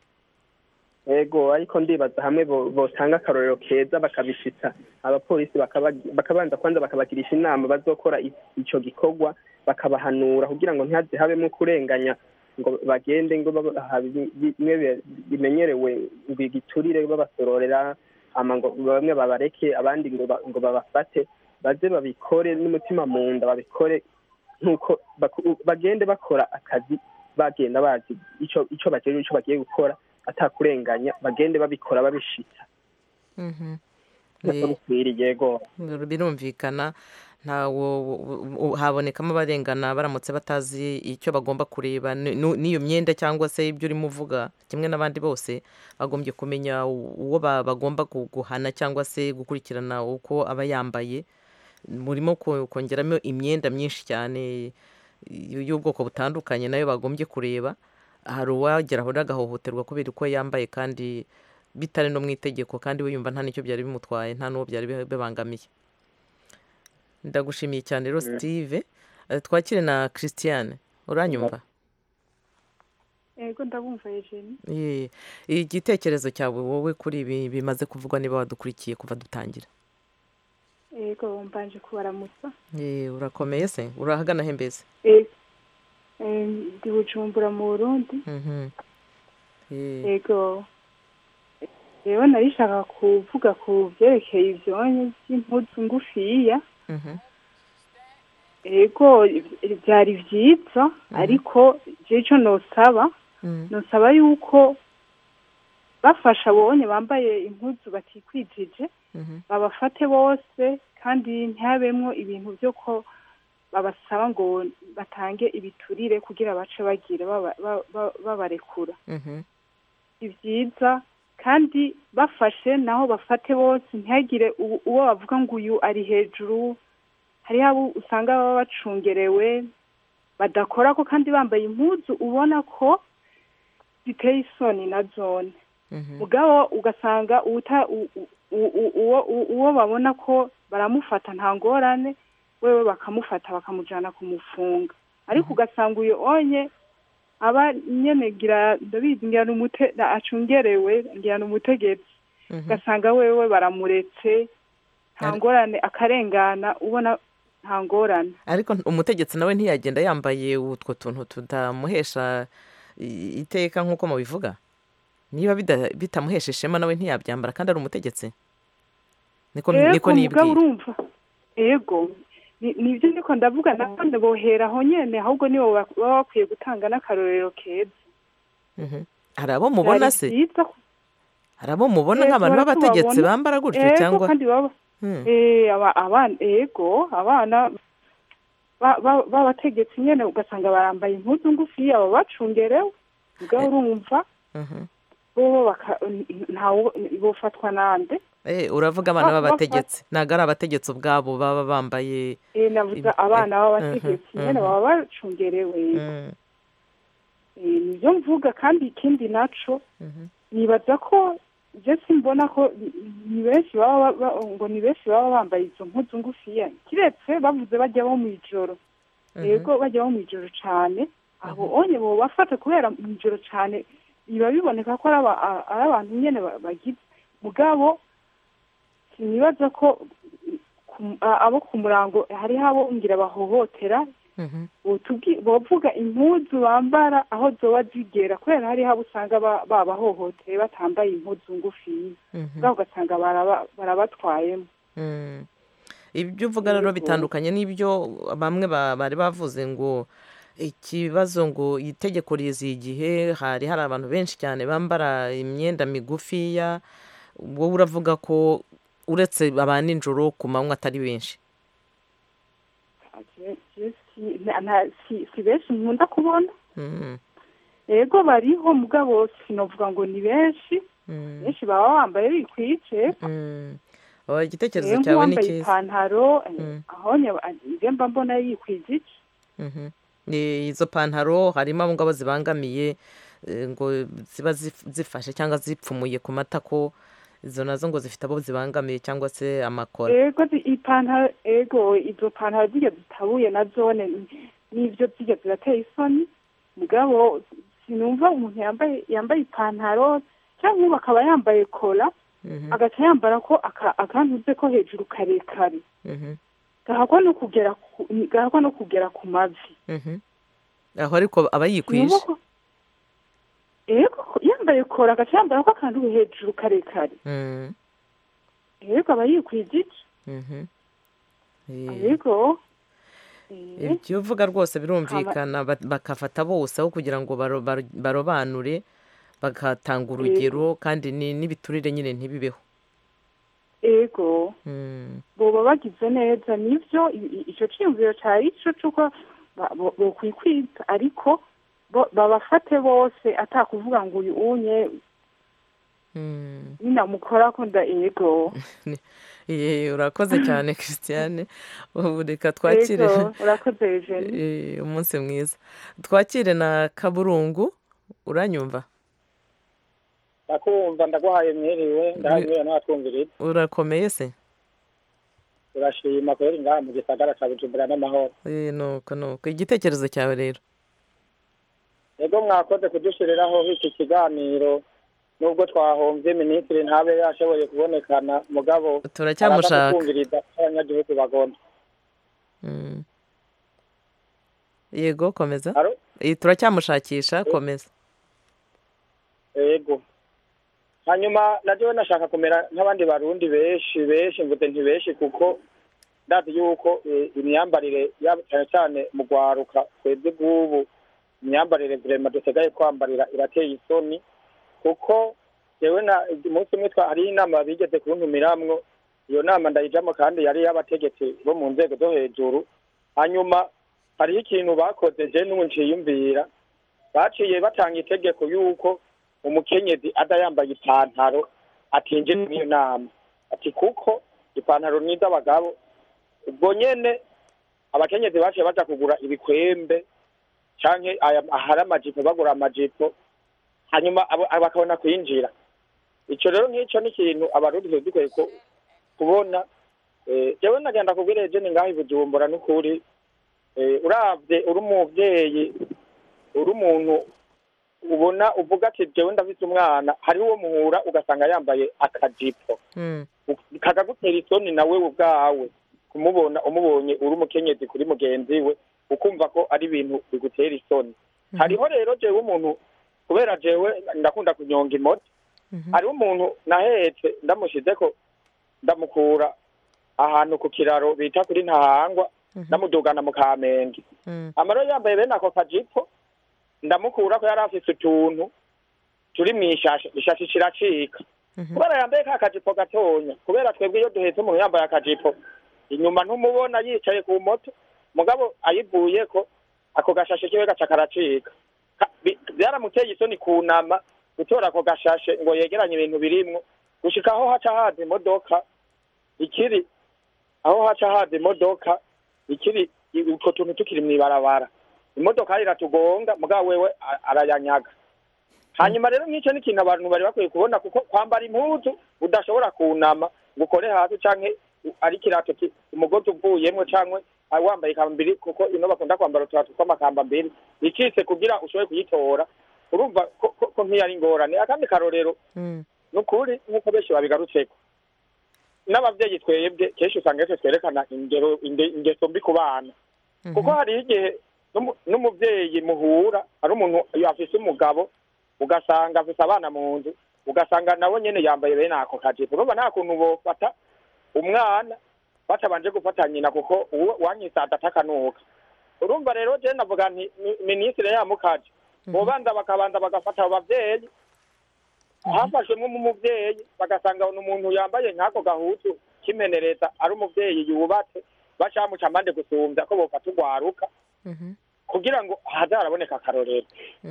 ego ariko ndibaza hamwe bo- botanga akarorero keza bakabishitsa abapolisi bakaba- bakabanza kwanza bakabagirisha inama bazokora i- ico gikorwa bakabahanura kugira ngo ntihaze habemo kurenganya ngo bagende ngo babaha bi- bi- bimwe bi- bimenyerewe ngo igiturire babasororera hama ngo bamwe babareke abandi ngo ba- ngo babafate baze babikore n'umutima mu nda babikore nk'uko baku- bagende bakora akazi bagenda bazi ico ico bajeje ico bagiye gukora atakurenganya bagende babikora babishitsa Mhm. nkuko Eh, bikwiriye yego birumvikana ntawo u- habonekamo abarengana baramutse batazi icyo bagomba kureba ni- nu- n'iyo myenda cyangwa se ibyo urimo uvuga kimwe n'abandi bose bagombye kumenya u- uwo ba- bagomba gu- guhana cyangwa se gukurikirana uko aba yambaye murimo ko- kongeramo imyenda myinshi cyane y- y'ubwoko butandukanye nayo bagombye kureba hari uwagera aho agahohoterwa kubera uko yambaye kandi bitari no mu itegeko kandi we yumva nta n'icyo byari bimutwaye nta n'uwo byari bi- bibangamiye ndagushimiye cyane rero Mm. steve Eh, twakire na christiane uranyumva yego ndabumva Eugenie Ye, igitekerezo cyawe wowe kuri ibi bimaze kuvugwa niba wadukurikiye kuva dutangira yego mbanje kubaramutsa Ye, urakomeye se urahagana he mbese Eh, eh, ndi bujumbura mu burundi Mhm. Ye, yego rero narishaka kuvuga ku byerekeye ivyonye by'impuzu ngufiya mhm. yego byari vyiza ariko jewe ico nosaba Mm. nosaba yuko bafasha abonye bambaye impuzu batikwijije Mhm. babafate bose kandi ntihabemwo ibintu byo ko babasaba ngo batange ibiturire kugira bace bagira baba- ba- ba- babarekura Mhm. ni byiza kandi bafashe naho bafate bose ntihagire uwo uwo bavuga ngo uyu ari hejuru hariho abo usanga baba bacungerewe badakora ko kandi bambaye impuzu ubona ko ziteye isoni na zone Mhm. mugabo ugasanga uwuta- u- u- u- u- uwo u- uwo babona ko baramufata nta ngorane wewe bakamufata bakamujana kumufunga ariko ugasanga uyu onye aba nyene ngira ndabizi ngira ni umute na- acungerewe ngira ni umutegetsi ugasanga wewe baramuretse nta ngorane akarengana ubona nta ngorane ariko umutegetsi nawe ntiyagenda yambaye utwo tuntu tutamuhesha i- iteka nk'uko mubivuga niba bida- bitamuhesha ishema nawe ntiyabyambara kandi ari umutegetsi niko niko mugabo nibwira urumva ego ni- nivyo ndiko ndavuga nabone bohera aho nyene ahubwo nibo bak- baba bakwiye gutanga n'akarorero keza Mhm. hari abo mubona Vyari se vyiza ko- hari abo mubona Ego, nk'abantu b'abategetsi baratubabona. bambara gutyo Ego, cyangwa kandi baba Hmm. eh aba abana ego abana ba- ba- b'abategetsi nyene ugasanga barambaye impuzu ngufiya baba bacungerewe mugabo urumva Mhm. bobo baka- ntawo bofatwa nande Eh, uravuga abana Ba- b'abategetsi ntabwo ari abategetsi ubwabo baba bambaye eh navuga Im- abana eh, b'abategetsi mhm, nyene mhm. baba bacungerewe Mm, Eh, nivyo mvuga kandi ikindi naco mhm. nibaza ko je simbona ko ni- ni benshi baba ba- ngo ni benshi baba bambaye izo mpuzu ngufiya kiretse bavuze bajya bo mw'ijoro yego bajya bo mw'ijoro cane abo onye bo bafata kubera mw'ijoro cane biba biboneka ko ari aba- a- ari abantu nyene ba- bagize mugabo sinibaza ko ku- a- abo ku murango hariho abo ngira bahohotera Mhm. botubwi- bovuga impuzu bambara aho zoba zigera kubera hariho abo usanga ba- babahohoteye batambaye impuzu ngufiya Mhm. ubwabo ugasanga baraba- barabatwayemo Mm. ibyo uvuga rero Yego. bitandukanye n'ibyo bamwe ba- bari bavuze ngo ikibazo ngo itegeko riziye igihe hari hari abantu benshi cyane bambara imyenda migufiya wowe uravuga ko uretse aba nijoro ku manywa atari benshi Je- je si- na- na- si si benshi nkunda kubona Mm, yego bariho mugabo sinovuga ngo ni benshi mm, benshi baba bambaye bikwije mm. Oh, igitekerezo rero cyawe ni nk'uwambaye cyiza ipantaro Mm. aho njye mba mbona yikwije iki Mhm. Ni izo pantaro harimo abo ngabo zibangamiye eh, ngo ziba zif- zifashe cyangwa zipfumuye ku matako izo nazo ngo zifite abo zibangamiye cyangwa se amakora ego zi- ipantaro ego izo pantaro zijya zitabuye na zone ni- nivyo zijya zirateye isoni mugabo sinumva umuntu yambaye yambaye ipantaro cyangwa ubu akaba yambaye kola Mhm, agaca yambara ko aka- akantuze ko hejuru karekare mhm, gahakwa no kugera ku gahakwa no kugera ku mavi mhm. aho ariko aba yikwije Sinumva ko- ego yambaye kola agaca yambara ko akantu hejuru karekare Mm, ego aba yikwije iki mhm. Eh, ego Eh, ibyo uvuga rwose birumvikana ba- bakafata bose aho kugira ngo baro- baro- barobanure bagatanga urugero kandi ni- n'ibiturire nyine ntibibeho ego Mm, boba bagize neza nivyo i- i- ico ciyumviro cari ico c'uko ba- bo- bokwikwiza ariko bo- babafate bose atakuvuga ngo uyu unye mm. ninamukorako nda ego Ye, urakoze cyane christiane ubu reka twakire ego urakoze Eugenie Eh, umunsi mwiza twakire na kaburungu uranyumva ndakumva ndaguhaye mwiriwe ndahaye n'abatwumviriza urakomeye se turashima kubera ngaha mu gisagara ca bujumbura n'amahoro Eh, nuko nuko igitekerezo cyawe rero ego mwakoze kudushiriraho iki kiganiro nubwo twahombye minisitiri ntabe yashoboye kubonekana mugabo Turacyamushaka. araza kutwumviriza abanyagihugu bagomba Mm. yego komeza Alo? Eh, turacyamushakisha komeza ego hanyuma naryo nashaka kumera nk'abandi barundi benshi benshi mvuze nti benshi kuko ndazi yuko eh, imyambarire yaba cyane cyane mu rwaruka twebwe bw'ubu imyambarire vrema dusigaye kwambarira irateye isoni kuko jewe na umunsi umwe twa- hariho inama bigeze kuntumiramwo iyo nama ndayijamo kandi yari y'abategetsi bo mu nzego zo hejuru hanyuma hariho ikintu bakoze je n'ubu nciyumvira baciye batanga itegeko yuko umukenyezi ada yambaye ipantaro atinjira muri iyo nama ati kuko ipantaro ni iz'abagabo ubwo nyene abakenyezi baciye baja kugura ibikwembe canke aya- ahari amajipo bagura amajipo hanyuma abo- abo bakabona kwinjira icyo rero nk'icyo ni ikintu abarundi tuba dukwiye ku- kubona Eh, jewe nagenda kubwira ejeni ngaho i bujumbura n'ukuri Eh, uravye uri umuvyeyi uri umuntu ubona uvuga ati jewe ndafise umwana hariho uwo muhura ugasanga yambaye akajipo kagagutera isoni nawe ubwawe kumubona umubonye uri umukenyezi kuri mugenzi we ukumva ko ari ibintu bigutera isoni hariho rero jewe umuntu kubera jewe ndakunda kunyonga imoto hariho umuntu nahetse ndamushize ko ndamukura ahantu ku kiraro bita kuri ntahangwa ndamudugana mu kamenge amaro yambaye bene ako kajipo ndamukura ko yari afise utuntu turi mu ishashe ishashe kiracika kubera yambaye ka kajipo gatonya kubera twebwe iyo duhetse umuntu yambaye akajipo inyuma ntumubona yicaye ku moto mugabo ayivuyeko ako gashashe kiwe gaca karacika Ka- bi- byaramuteye isoni kunama gutora ako gashashe ngo yegeranye ibintu birimwo gushika aho haca haza imodoka ikiri aho haca haza imodoka ikiri utwo tuntu tukiri mw'ibarabara imodoka iratugonga mugabo wewe a- arayanyaga hanyuma rero nk'icyo ni ikintu abantu bari bakwiye kubona kuko kwambara impuzu udashobora kunama ngo ukore hasi canke u- ari ikirato ki- umugozi uvuyemwo canke ah, wambaye ikambiri kuko ino bakunda kwambara uturato tw'amakambambiri icitse kugira ushobore kuyitora urumva ko- ko ko nk'iyo ari ingorane akandi karorero ni ukuri nk'uko benshi babigarutseko n'abavyeyi twebwe kenshi usanga twe twerekana ingero inge- ingeso mbi ku bana kuko hariho igihe n'umu- n'umuvyeyi muhura ari umuntu iyo afise umugabo ugasanga afise abana mu nzu ugasanga nawe nyene yambaye bene ako kajipo urumva nta kuntu bofata umwana batabanje gufata nyina kuko uwo wanyisada atakanuka urumva rero je navuga nti mi- minisitiri yamukaje bobanza bakabanza bagafata abo bavyeyi hafashwemwo umuvyeyi bagasanga ni umuntu yambaye nk'ako gahutu kimenereza ari umuvyeyi yubatse baca bamuca amande gusumvya ko bofata urwaruka kugira ngo hazaraboneka akarorero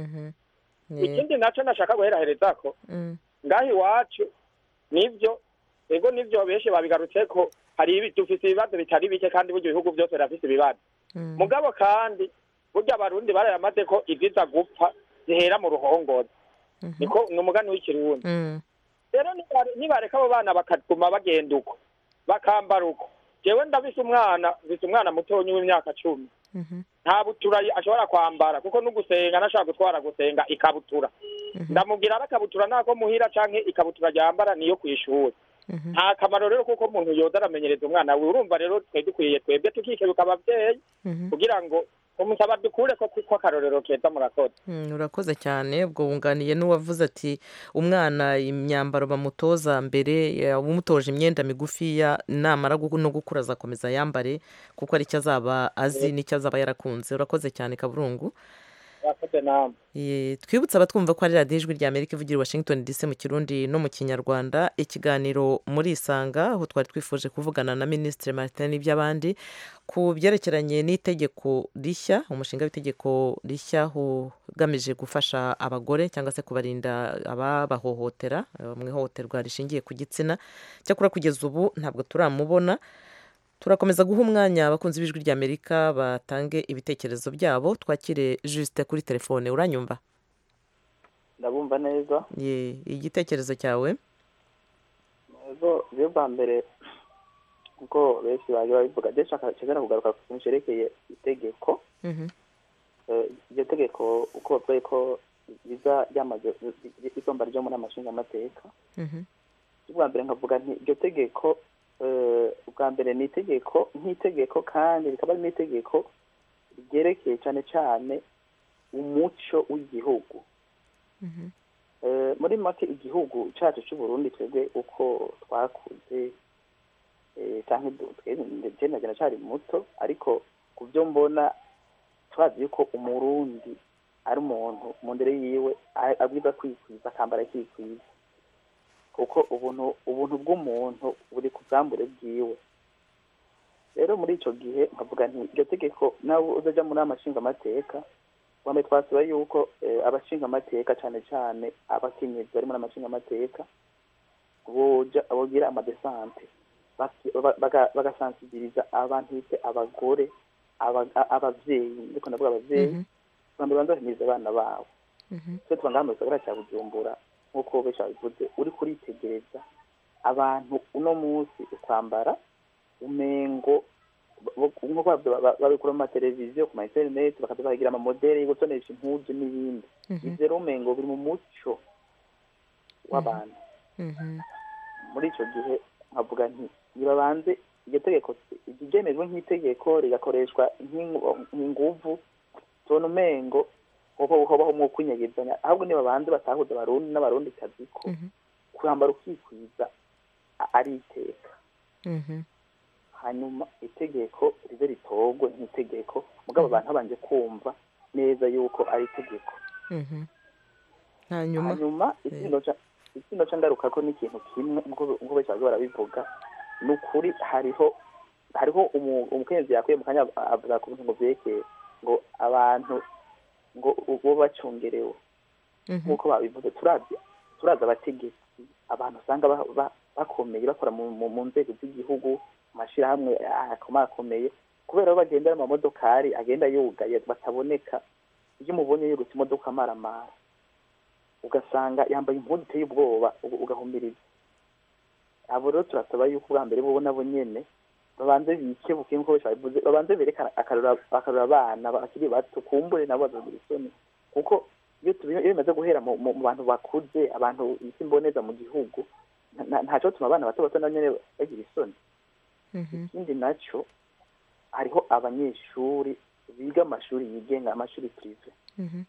ikindi naco nashaka guheraherezako ngaho iwacu nivyo ego nivyo benshi babigarutseko hari ibi- dufise ibibazo bitari bike kandi burya ibihugu byose birafise ibibazo mugabo kandi burya abarundi barayamaze ko iziza gupfa zihera mu ruhongozi niko ni umugani w'ikirundi rero nibare- nibareka abo bana bakaguma bagenda uko bakambara uko jewe ndabise umwana mfise umwana mutonyi w'imyaka cumi nta butura ashobora kwambara kuko n'ugusenga nashaka gutwara gusenga ikabutura ndamubwira ari akabutura nako muhira canke ikabutura ryambara niyo kw'ishuri nta kamaro rero kuko umuntu yoza aramenyereza umwana we urumva rero twe dukwiye twebwe tukikebuka abavyeyi kugira ngo umusaba dukure ko kuko akarorero keza murakoze Mm, urakoze cyane ubwo wunganiye n'uwavuze ati umwana imyambaro bamutoza mbere ya- umutoje imyenda migufiya namara gu- no gukura azakomeza yambare kuko aricyo azaba azi n'icyo azaba yarakunze urakoze cyane kaburungu murakoze namwe Ye, twibutse abatwumva ko ari radiyo ijwi rya amerika ivugira i washington dc mu kirundi no mu kinyarwanda ikiganiro muri isanga aho twari twifuje kuvugana na minisitiri martin n'iby'abandi ku byerekeranye n'itegeko rishya umushinga w'itegeko rishya ugamije gufasha abagore cyangwa se kubarinda ababahohotera eh, mu ihohoterwa rishingiye ku gitsina cyakora kugeza ubu ntabwo turamubona turakomeza guha umwanya abakunzi b'ijwi rya amerika batange ibitekerezo byabo twakire juste kuri telefone uranyumva ndabumva neza ye igitekerezo cyawe ego rero bwa mbere kuko benshi baje babivuga ndetse nshaka kugaruka ku kintu cyerekeye itegeko Eh, iryo tegeko uko bavuga ko riza ryamaze igomba ryo muri amashinga amateka ubwa mbere nkavuga nti iryo tegeko eh, ubwa mbere ni itegeko nk'itegeko kandi rikaba ari n'itegeko ryerekeye cyane cyane umuco w'igihugu Eh, muri make igihugu cyacu cy'u Burundi twebwe uko twakuze eh, canke du- twebwe je nagena cyari muto ariko ku byo mbona turazi yuko umurundi ari umuntu mu ndere yiwe a- abwiza kwikwiza akambara akikwiza kuko ubuntu ubuntu bw'umuntu buri ku bwambure bwiwe rero muri ico gihe nkavuga nti iryo tegeko nawe uzaja muri amashinga amateka wambe twasaba yuko eh, abashinga amateka cyane cyane abakenyezi bari muri amashinga amateka boja bogira amadesante baki- ba- baga- bagasansibiriza abantu bite abagore aba- a- abavyeyi ndiko ndavuga abavyeyi bambe banza bahimiriza abana babo twe tuba ngaha mu gisagara cya bujumbura nk'uko benshi babivuze uri kuritegereza abantu uno munsi ukwambara umengo bo- nk'uko babyo- ba- babikura mu mateleviziyo ku ma interineti bakaza baragira amamodeli yo gutonesha impuzu n'ibindi Mhm. ivyo rero umengo biri mu muco w'abantu Mhm. muri ico gihe nkavuga nti nibabanze iryo tegeko ryemejwe nk'itegeko rigakoreshwa nk'ingu- nk'inguvu tubona umengo hoba hobaho mwo kwinyegezanya ahubwo nibabanze batahuza abarundi n'abarundi kazi ko kwambara ukikwiza a- ari iteka Mhm. hanyuma itegeko ribe ritorwe nk'itegeko mugabo abantu babanje kumva neza yuko ari itegeko Mhm. hanyuma hanyuma ikindo ca ikindo ca ngaruka ko n'ikintu kimwe nk'uko nk'uko benshi baza barabivuga ni ukuri hariho hariho umu- umukenyezi yakuye mu kanya avuga ku bintu ngo vyerekeye ngo abantu ngo bo bacungerewe Mhm. nk'uko babivuze turavye turazi abategetsi abantu usanga ba- ba- bakomeye bakora mu mu- mu nzego z'igihugu mu mashirahamwe akomakomeye kubera bo bagendera amamodokari agenda yugaye bataboneka iyo umubonye yirutse imodoka amaramara ugasanga yambaye impuzu iteye ubwoba uga- ugahumiriza abo rero turasaba yuko ubwa mbere bo nabo nyene babanze bikebuke nk'uko benshi babivuze babanze berekana akarora akarora abana bakiri bato kumbure nabo bazogira isoni kuko iyo tubi- iyo bimaze guhera mu mu- mu bantu bakuze abantu isi mboneza mu gihugu nta- nta- ntaco tuma abana bato bato nabo nyene bagira isoni Mhm. ikindi naco hariho abanyeshuri biga amashuri yigenga amashuri prive Mhm.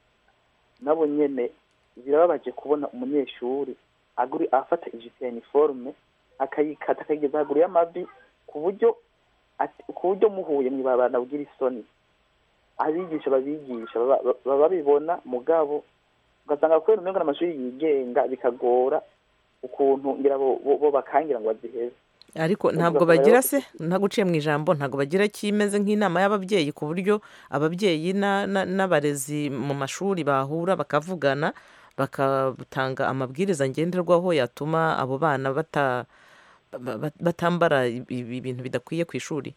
nabo nyene birababaje kubona umunyeshuri aguri afata ijipo ya uniforme akayikata akayigeza haguru y'amavi ku buryo ati- ku buryo muhuye mw'ibarabara nabwira isoni abigisha babigisha baba baba babibona mugabo ugasanga kubera umengo n'amashuri yigenga bikagora ukuntu ngira bo bo- bo bakangira ngo baziheze ariko Ubwo ntabwo bakaba bagira rero- se ntaguciye mu ijambo ntabwo bagira kimeze nk'inama y'ababyeyi ku buryo ababyeyi na- na- n'abarezi mu mashuri bahura bakavugana bakatanga amabwiriza ngenderwaho yatuma abo bana bata- ba- ba- batambara ibi- ibintu bidakwiye ku ishuri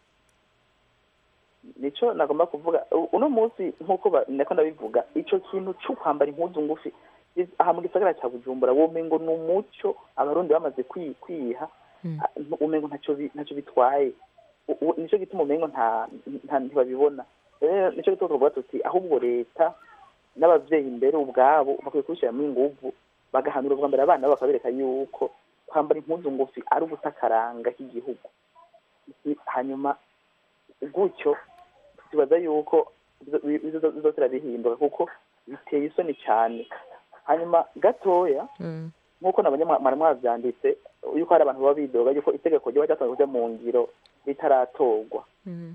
nico nagomba kuvuga U- uno munsi nk'uko ba- nako ndabivuga ico kintu co kwambara impuzu ngufi is- aha mu gisagara ca bujumbura womengo ni umuco abarundi bamaze kwi- kwiha a- ntu- umengo ntaco bi- ntaco bitwaye U- u- nico gituma umengo nta nta- ntibabibona rero nico gituma tuvuga tuti ahubwo leta n'abavyeyi imbere ubwabo bakwiye kubishiramwo inguvu bagahanura ubwa mbere abana babo bakabereka yuko kwambara impuzu ngufi ari uguta akaranga k'igihugu I- hanyuma gutyo tubaza yuko bizotera bihinduka kuko biteye isoni cyane hanyuma gatoya nk'uko nabonye mwa- mwari mwavyanditse yuko hari abantu baba bidoga yuko itegeko ryoba ryatanzwe kuja mu ngiro ritaratorwa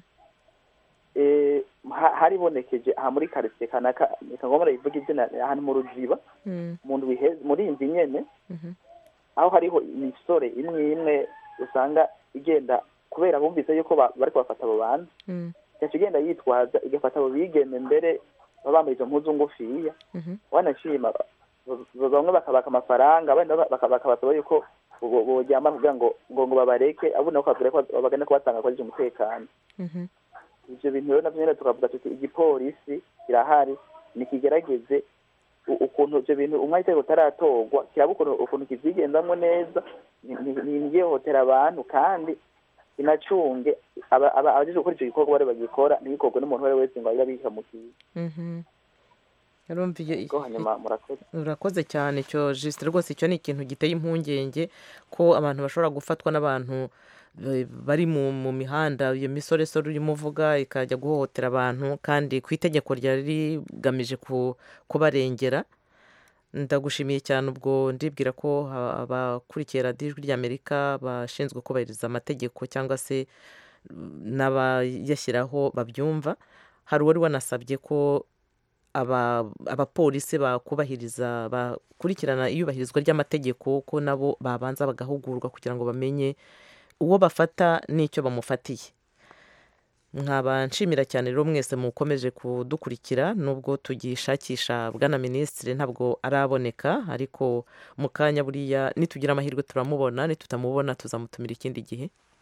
Eh, ha- haribonekeje aha muri karitsiye kanaka reka ngombwa rivuga izina ahantu mu rujiba mu ndwi iheze muri iyi nzu nyene aho hariho imisore imwe imwe usanga igenda kubera bumvise yuko ba- bariko bafata abo bantu igaca igenda yitwaza igafata abo bigeme mbere baba bambaye izo mpuzu ngufiya wanashima ba- ba- bamwe bakabaka amafaranga abandi nabo baka- bakabasaba yuko bo- boryama kugira ngo ngo ngo babareke abo nabo bakabwira ko bagenda kubatanga kwaje umutekano ivyo bintu rero navyo nyene tukavuga tuti igipolisi kirahari nikigerageze u- ukuntu ivyo bintu umwanya itegeko utaratorwa kiraba ukuntu ukuntu kivyigendamwo neza ntiyihohotera abantu kandi inacunge aba- aba- abajejwe gukora ico gikorwa bari bagikora ntibikorwe n'umuntu uwo ari we wese ngo abe abihamukiye urumva iyo ubwo hanyuma murakoze urakoze cyane cyo jisite rwose icyo ni ikintu giteye impungenge ko abantu bashobora gufatwa n'abantu eh, bari mu mu mihanda iyo misoresore urimo uvuga ikajya guhohotera abantu kandi ku itegeko ryari rigamije ku- kubarengera ndagushimiye cyane ubwo ndibwira ko ha- abakurikiye radiyo ijwi ry'amerika bashinzwe kubahiriza amategeko cyangwa se mm, n'abayashyiraho babyumva hari uwari wanasabye ko aba- abapolisi bakubahiriza bakurikirana iyubahirizwa ry'amategeko ko nabo babanza bagahugurwa kugira ngo bamenye uwo bafata n'icyo bamufatiye nkaba nshimira cyane rero mwese mukomeje kudukurikira nubwo tugishakisha bwana minisitiri ntabwo araboneka ariko mu kanya buriya nitugira amahirwe turamubona nitutamubona tuzamutumira ikindi gihe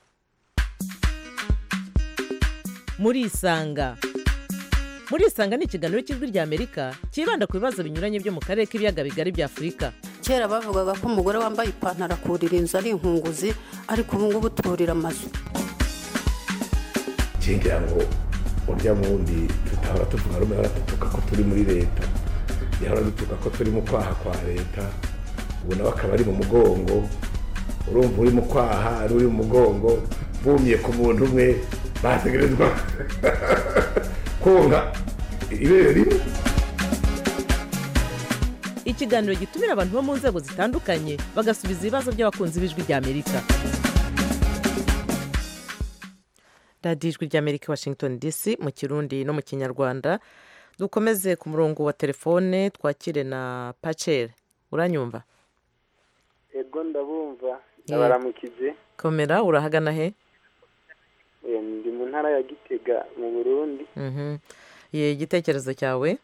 murisanga murisanga ni ikiganiro cy'ijwi ry'amerika cyibanda ku bibazo binyuranye byo mu karere k'ibiyaga bigari bya afurika kera bavugaga ko umugore wambaye ipantaro akurira inzu ari inkunguzi ariko ubu ngubu turira amazu ngira ngo urya wundi tutahora tuvuga rumwe ahora dutuka ko turi muri leta yahora dutuka ko turi mu kwaha kwa leta ubu nawe akaba ari mu mugongo urumva uri mu kwaha ari uri mu mugongo bumye ku muntu umwe bategerezwa konka ibere rimwe ikiganiro gitumira abantu bo mu nzego zitandukanye bagasubiza ibibazo by'abakunzi b'ijwi ry'amerika radiyo ijwi ry'amerika washington dc mu kirundi no mu kinyarwanda dukomeze ku murongo wa telefone twakire na pacere uranyumva ego ndabumva ndabaramukije komera urahagana he Eh, ndi mu ntara ya gitega mu burundi Mhm. Ye, igitekerezo cyawe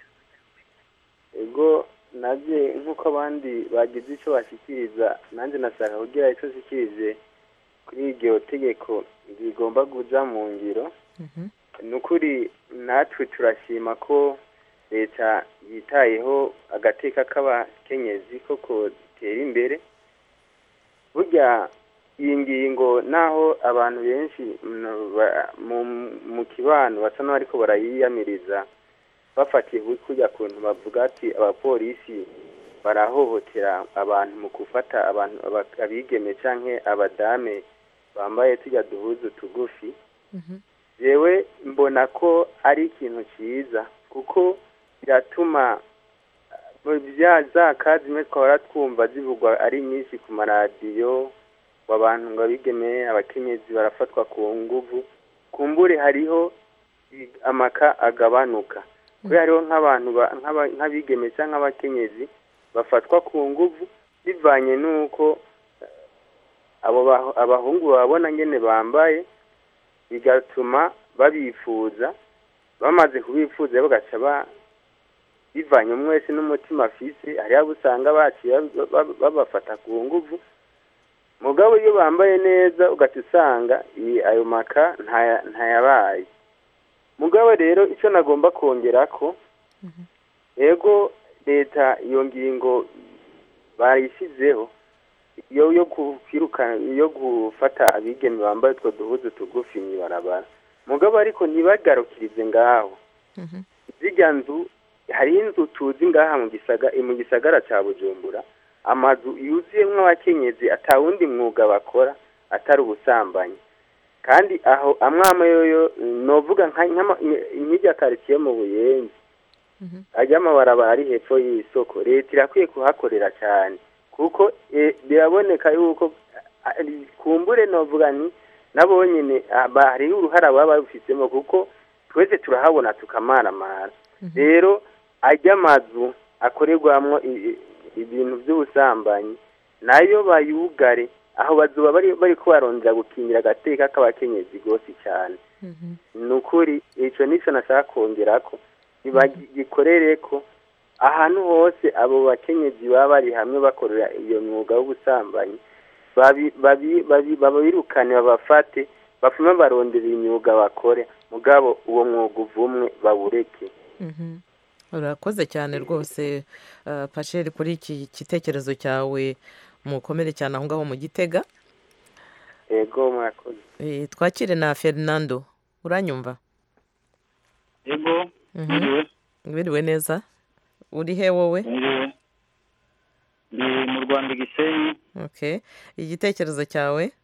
ego nabye nk'uko abandi bagize icyo bashyikiriza nanjye nashaka kugira icyo nshyikirije kuri iryo tegeko rigomba kuja mu ngiro ni ukuri natwe turashima ko leta yitayeho agateka k'abakenyezi koko tera imbere burya iyi ngingo naho abantu benshi mm, ba- mu- mu kibano basa n'abariko barayiyamiriza bafatiye kuri kurya kuntu bavuga ati abapolisi barahohotera abantu mu gufata abantu aba- abigeme canke abadame bambaye tujya duhuzu tugufi jewe mbona ko ari ikintu cyiza kuko biratuma uh, bya za kazi zimwe twahora twumva zivugwa ari nyinshi ku maradiyo ngo abantu ngo abigeme abakenyezi barafatwa ku nguvu kumbure hariho i- amaka agabanuka kubera hariho nk'abantu ba- nk'aba- nk'abigeme cyangwa abakenyezi bafatwa ku nguvu bivanye n'uko eh, abo baho- abahungu babona ngene bambaye bigatuma babifuza bamaze kubifuza bagaca ba bivanye umwe wese n'umutima afise hariho abo usanga baciye ba- ba- babafata ku nguvu mugabo iyo bambaye neza ugaca usanga iyi- ayo maka ntaya- ntayabaye mugabo rero icyo nagomba kongera ko yego leta iyo ngingo bayishyizeho iyo yo kwirukana iyo gufata abigeme bambaye utwo duhuzu tugufi mu ibarabara mugabo ariko ntibagarukirize ngaho zijya nzu hariho inzu tuzi ngaha mu gisaga mu gisagara cya bujumbura amazu yuzuyemo abakenyezi atawundi mwuga bakora atari ubusambanyi kandi aho amwe amwe yoyo novuga nka- nk'ama- nk'irya karitsiye mu buyenzi ajya amabarabara ari hepfo y'isoko leta irakwiye kuhakorera cyane kuko eh, biraboneka yuko ah, kumbure novuga ni nabo nyine ah, ba- hariho uruhara baba babifitemo kuko twese turahabona tukamaramara rero ajya amazu akorerwamo i- i- ibintu by'ubusambanyi nayo bayugare aho bazuba bari bari kubarondera gukingira agateka k'abakenyezi rwose cyane ni ukuri icyo nicyo nashaka kongera ko bagikorere ko ahantu hose abo bakenyezi baba bari hamwe bakorera iyo mwuga w'ubusambanyi babi- babi- babi- babirukane babafate bapfume barondera imyuga bakore mugabo uwo mwuga uvumwe bawureke Mhm. urakoze cyane rwose uh, pasheri kuri iki gitekerezo cyawe mukomere cyane aho ngaho mu gitega ego murakoze Eh, twakire na fernando uranyumva ego Mhm. Mwiriwe. wiriwe neza uri he wowe mwiriwe ndi mu rwanda igisenyi okay igitekerezo cyawe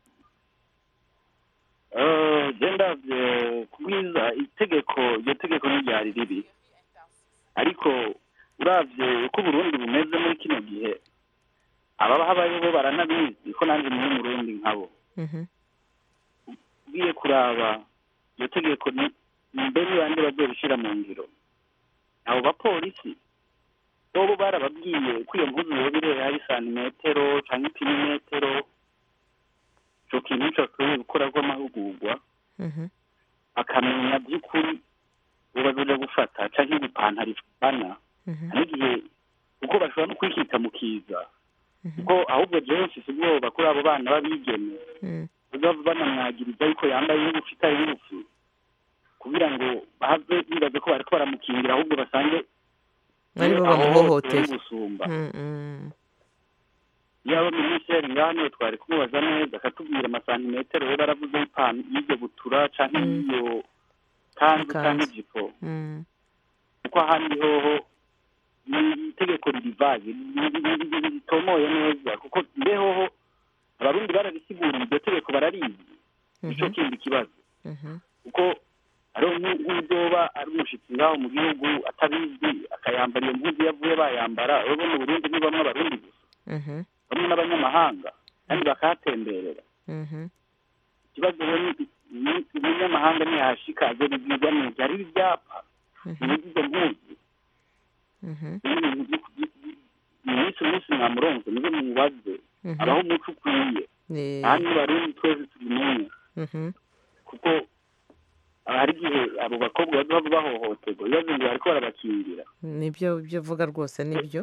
Eh, je ndavye kubwiza itegeko iryo tegeko ntiryari ribi ariko uravye uko uburundi bumeze muri kino gihe abahabayo bo baranabizi ko nanjye muri murundi nkabo Mhm. ugiye kuraba iryo tegeko ni mbe ni bande bazorishira mu ngiro abo bapolisi bobo barababwiye ko iyo mpuzu yoba irera hari santimetero canke ipinimetero ico kintu cokwiye gukora rw'amahugurwa Mhm. akamenya by'ukuri uwo bazoja gufata canke igipantaro ifana hari igihe kuko bashobora no kwikita mu kiza kuko ahubwo jewe mfise ubwoba kuri abo bana b'abigeme bazava banamwagiriza yuko yambaye ingufu itari ingufu kugira ngo bahave bibaze ko bariko baramukingira ahubwo basange Ari bo aho bamuhohoteye. hose gusumba Mm, mm. yaba minisitiri ngaha niwe twari kumubaza neza akatubwira amasantimetero we baravuze y'ipanu y'iryo butura canke y'iyo kanzu canke ijipo Mm. kuko ahandi hoho ni itegeko ririvaye ritomoye neza kuko mbehoho abarundi bararisigura iryo tegeko bararizi nico kindi kibazo Mhm. kuko hariho nk'u- nk'uzoba ari umushitsi ngaho mu gihugu atabizi akayambara iyo mpuzu yavuye bayambara urabona mu burundi ni bamwe abarundi gusa Mhm. bamwe n'abanyamahanga kandi bakahatemberera Mhm. ikibazo rero ni ni- umunyamahanga ntiyahashika aje bibwirwa neza hari ibyapa bibuza izo mpuzu Mhm. n'ibintu byo- byo- byo- mu minsi minsi mwamuronse nizo mubaze Mhm. abaho umuco ukwiye Ni- kandi barundi twese tubimenye Mhm. kuko hari igihe abo bakobwa baba bahohoterwa ibibazo ngo bariko barabakingira nibyo byo uvuga rwose nibyo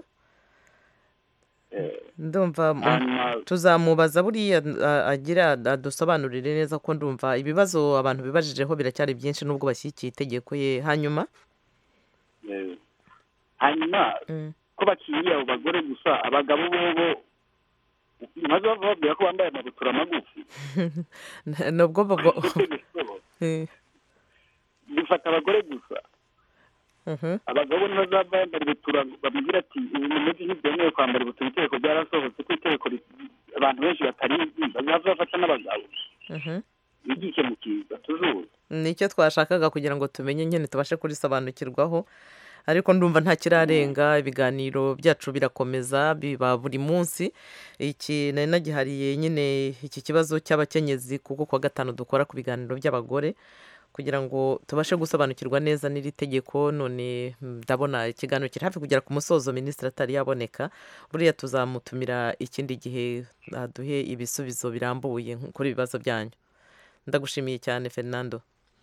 Eh, ndumva mm, hanyuma tuzamubaza buriya a- agira adusobanurire neza ko ndumva ibibazo abantu bibajijeho biracyari byinshi nubwo bashyigikiye itegeko ye hanyuma eh, hanyuma Mm. ko bakingira abo bagore gusa abagabo bobo maze bava babwira ko bambaye amabutura magufi nubwo bago- Eh, bifata abagore gusa mhm. abagabo ntibazava bambara ibutura bamubwira ati ubu mumeze ntibyemewe kwambara ibutura itegeko ryarasohotse ko itegeko ri- abantu benshi batarizi bazava bafata n'abagabo Mhm. bigike mu kiza tujuru nicyo twashakaga kugira ngo tumenye nyine tubashe kurisobanukirwaho ariko ndumva nta kirarenga ibiganiro byacu birakomeza biba buri munsi iki nari nagihariye nyine iki kibazo cy'abakenyezi kuko kuwa gatanu dukora ku biganiro by'abagore kugira ngo tubashe gusobanukirwa neza n'iri tegeko none mm, ndabona ikiganiro kiri hafi kugera ku musozo minisitiri atari yaboneka buriya tuzamutumira ikindi gihe aduhe ibisubizo birambuye kuri ibi bibazo byanyu ndagushimiye cyane fernando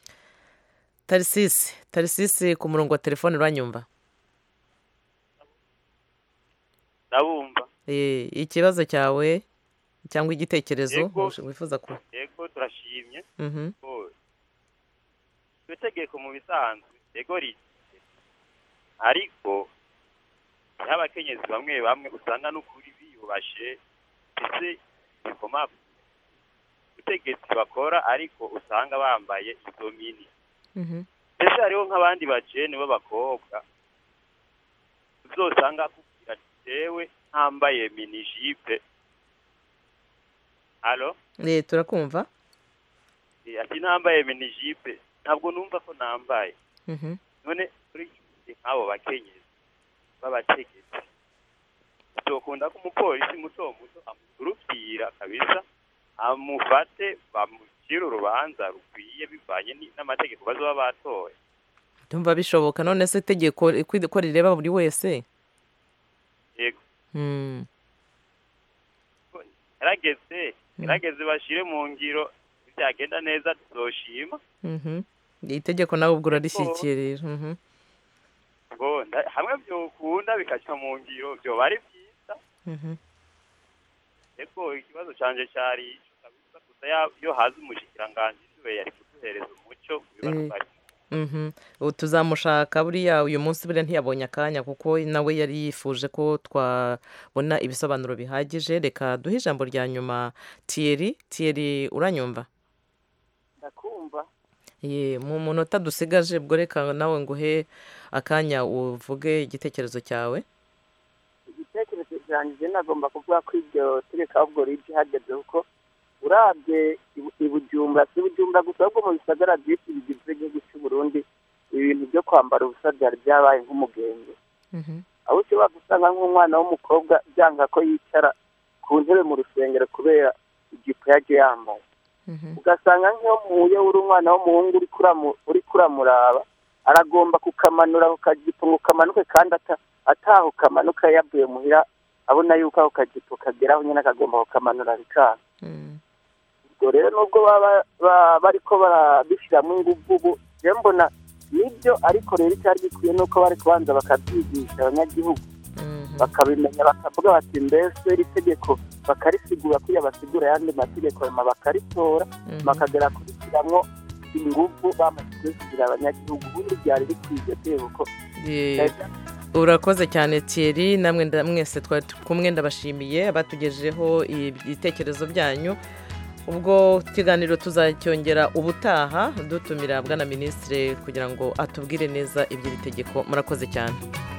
tarisisi tarisisi ku murongo wa telefone uranyumva ndabumva Eh, ikibazo cyawe cyangwa igitekerezo Yego. wifuza ku yego turashimye Mhm. ko iryo tegeko mu bisanzwe yego rike ariko hariho abakenyezi bamwe bamwe usanga n'ukuri biyubashe ndetse bikoma ubutegetsi bakora ariko usanga bambaye izo mini Mhm. mbese hariho nk'abandi bajene b'abakobwa uzosanga akubwira ati jewe ntambaye mini jipe halo Eh, turakumva Eh, ati nambaye mini jipe ntabwo numva ko nambaye Mhm. none kuri icyo gihe nk'abo bakenyezi b'abategetsi bizokunda ko umupolisi muto muto amurupfira kabisa amufate bamucire urubanza rukwiye bivanye ni- n'amategeko bazoba batoye ndumva bishoboka none se itegeko ko- ko rireba buri wese yego Mm. yarageze yarageze bashire mu ngiro byagenda neza tuzoshima Mhm. itegeko nawe ubwo urarishyikirira Mhm. ngo nda- hamwe byokunda bikaca mu ngiro byoba ari byiza Mhm. eko ikibazo canje cari ico kabisa gusa ya- iyo haza umushikiranganji siwe yari kuduhereza umuco ku bibazo Eh. bari Mhm. ubu tuzamushaka buriya uyu munsi buriya ntiyabonye akanya kuko nawe yari yifuje ko twabona ibisobanuro bihagije reka duhe ijambo rya nyuma tiyeri tiyeri uranyumva ndakumva ye mu munota dusigaje ubwo reka nawe nguhe akanya uvuge igitekerezo cyawe igitekerezo cyanjye nagomba kuvuga ko iryo tegeko ahubwo rije hageze kuko urabye ibu- i bujumbura si bujumbura gusa ahubwo mu bisagara byinshi bigize igihugu cy'u burundi ibintu byo kwambara ubusa byari byabaye nk'umugenge aho ushobora gusanga nk'umwana w'umukobwa byanga ko yicara ku ntebe mu rusengero kubera ijipo yaje yambaye ugasanga nk'iyo muhuye uri umwana w'umuhungu uri kuramu- uri kuramuraba aragomba kukamanura ako kajipo ngo kamanuke kandi ata- ataho kamanuka yavuye muhira abona yuko ako kajipo kageraho nyine akagomba kukamanura bikanga ubwo rero nubwo baba ba- bariko barabishyiramo ingufu ubu rero mbona nibyo ariko rero icyari gikwiye ni uko bari kubanza bakabyigisha abanyagihugu bakabimenya bakavuga bati mbese iri tegeko bakarisigura kuya basigura ayandi mategeko hanyuma bakaritora bakagera kurishyiramo ingufu bamaze kubisigira abanyagihugu ubundi byari bikwiye tegeko Ye- urakoze cyane Thierry namwe nda- mwese twari kumwe ndabashimiye abatugejeho ibitekerezo byanyu ubwo ikiganiro tuzacyongera ubutaha dutumira bwana minisitiri kugira ngo atubwire neza iby'iri tegeko murakoze cyane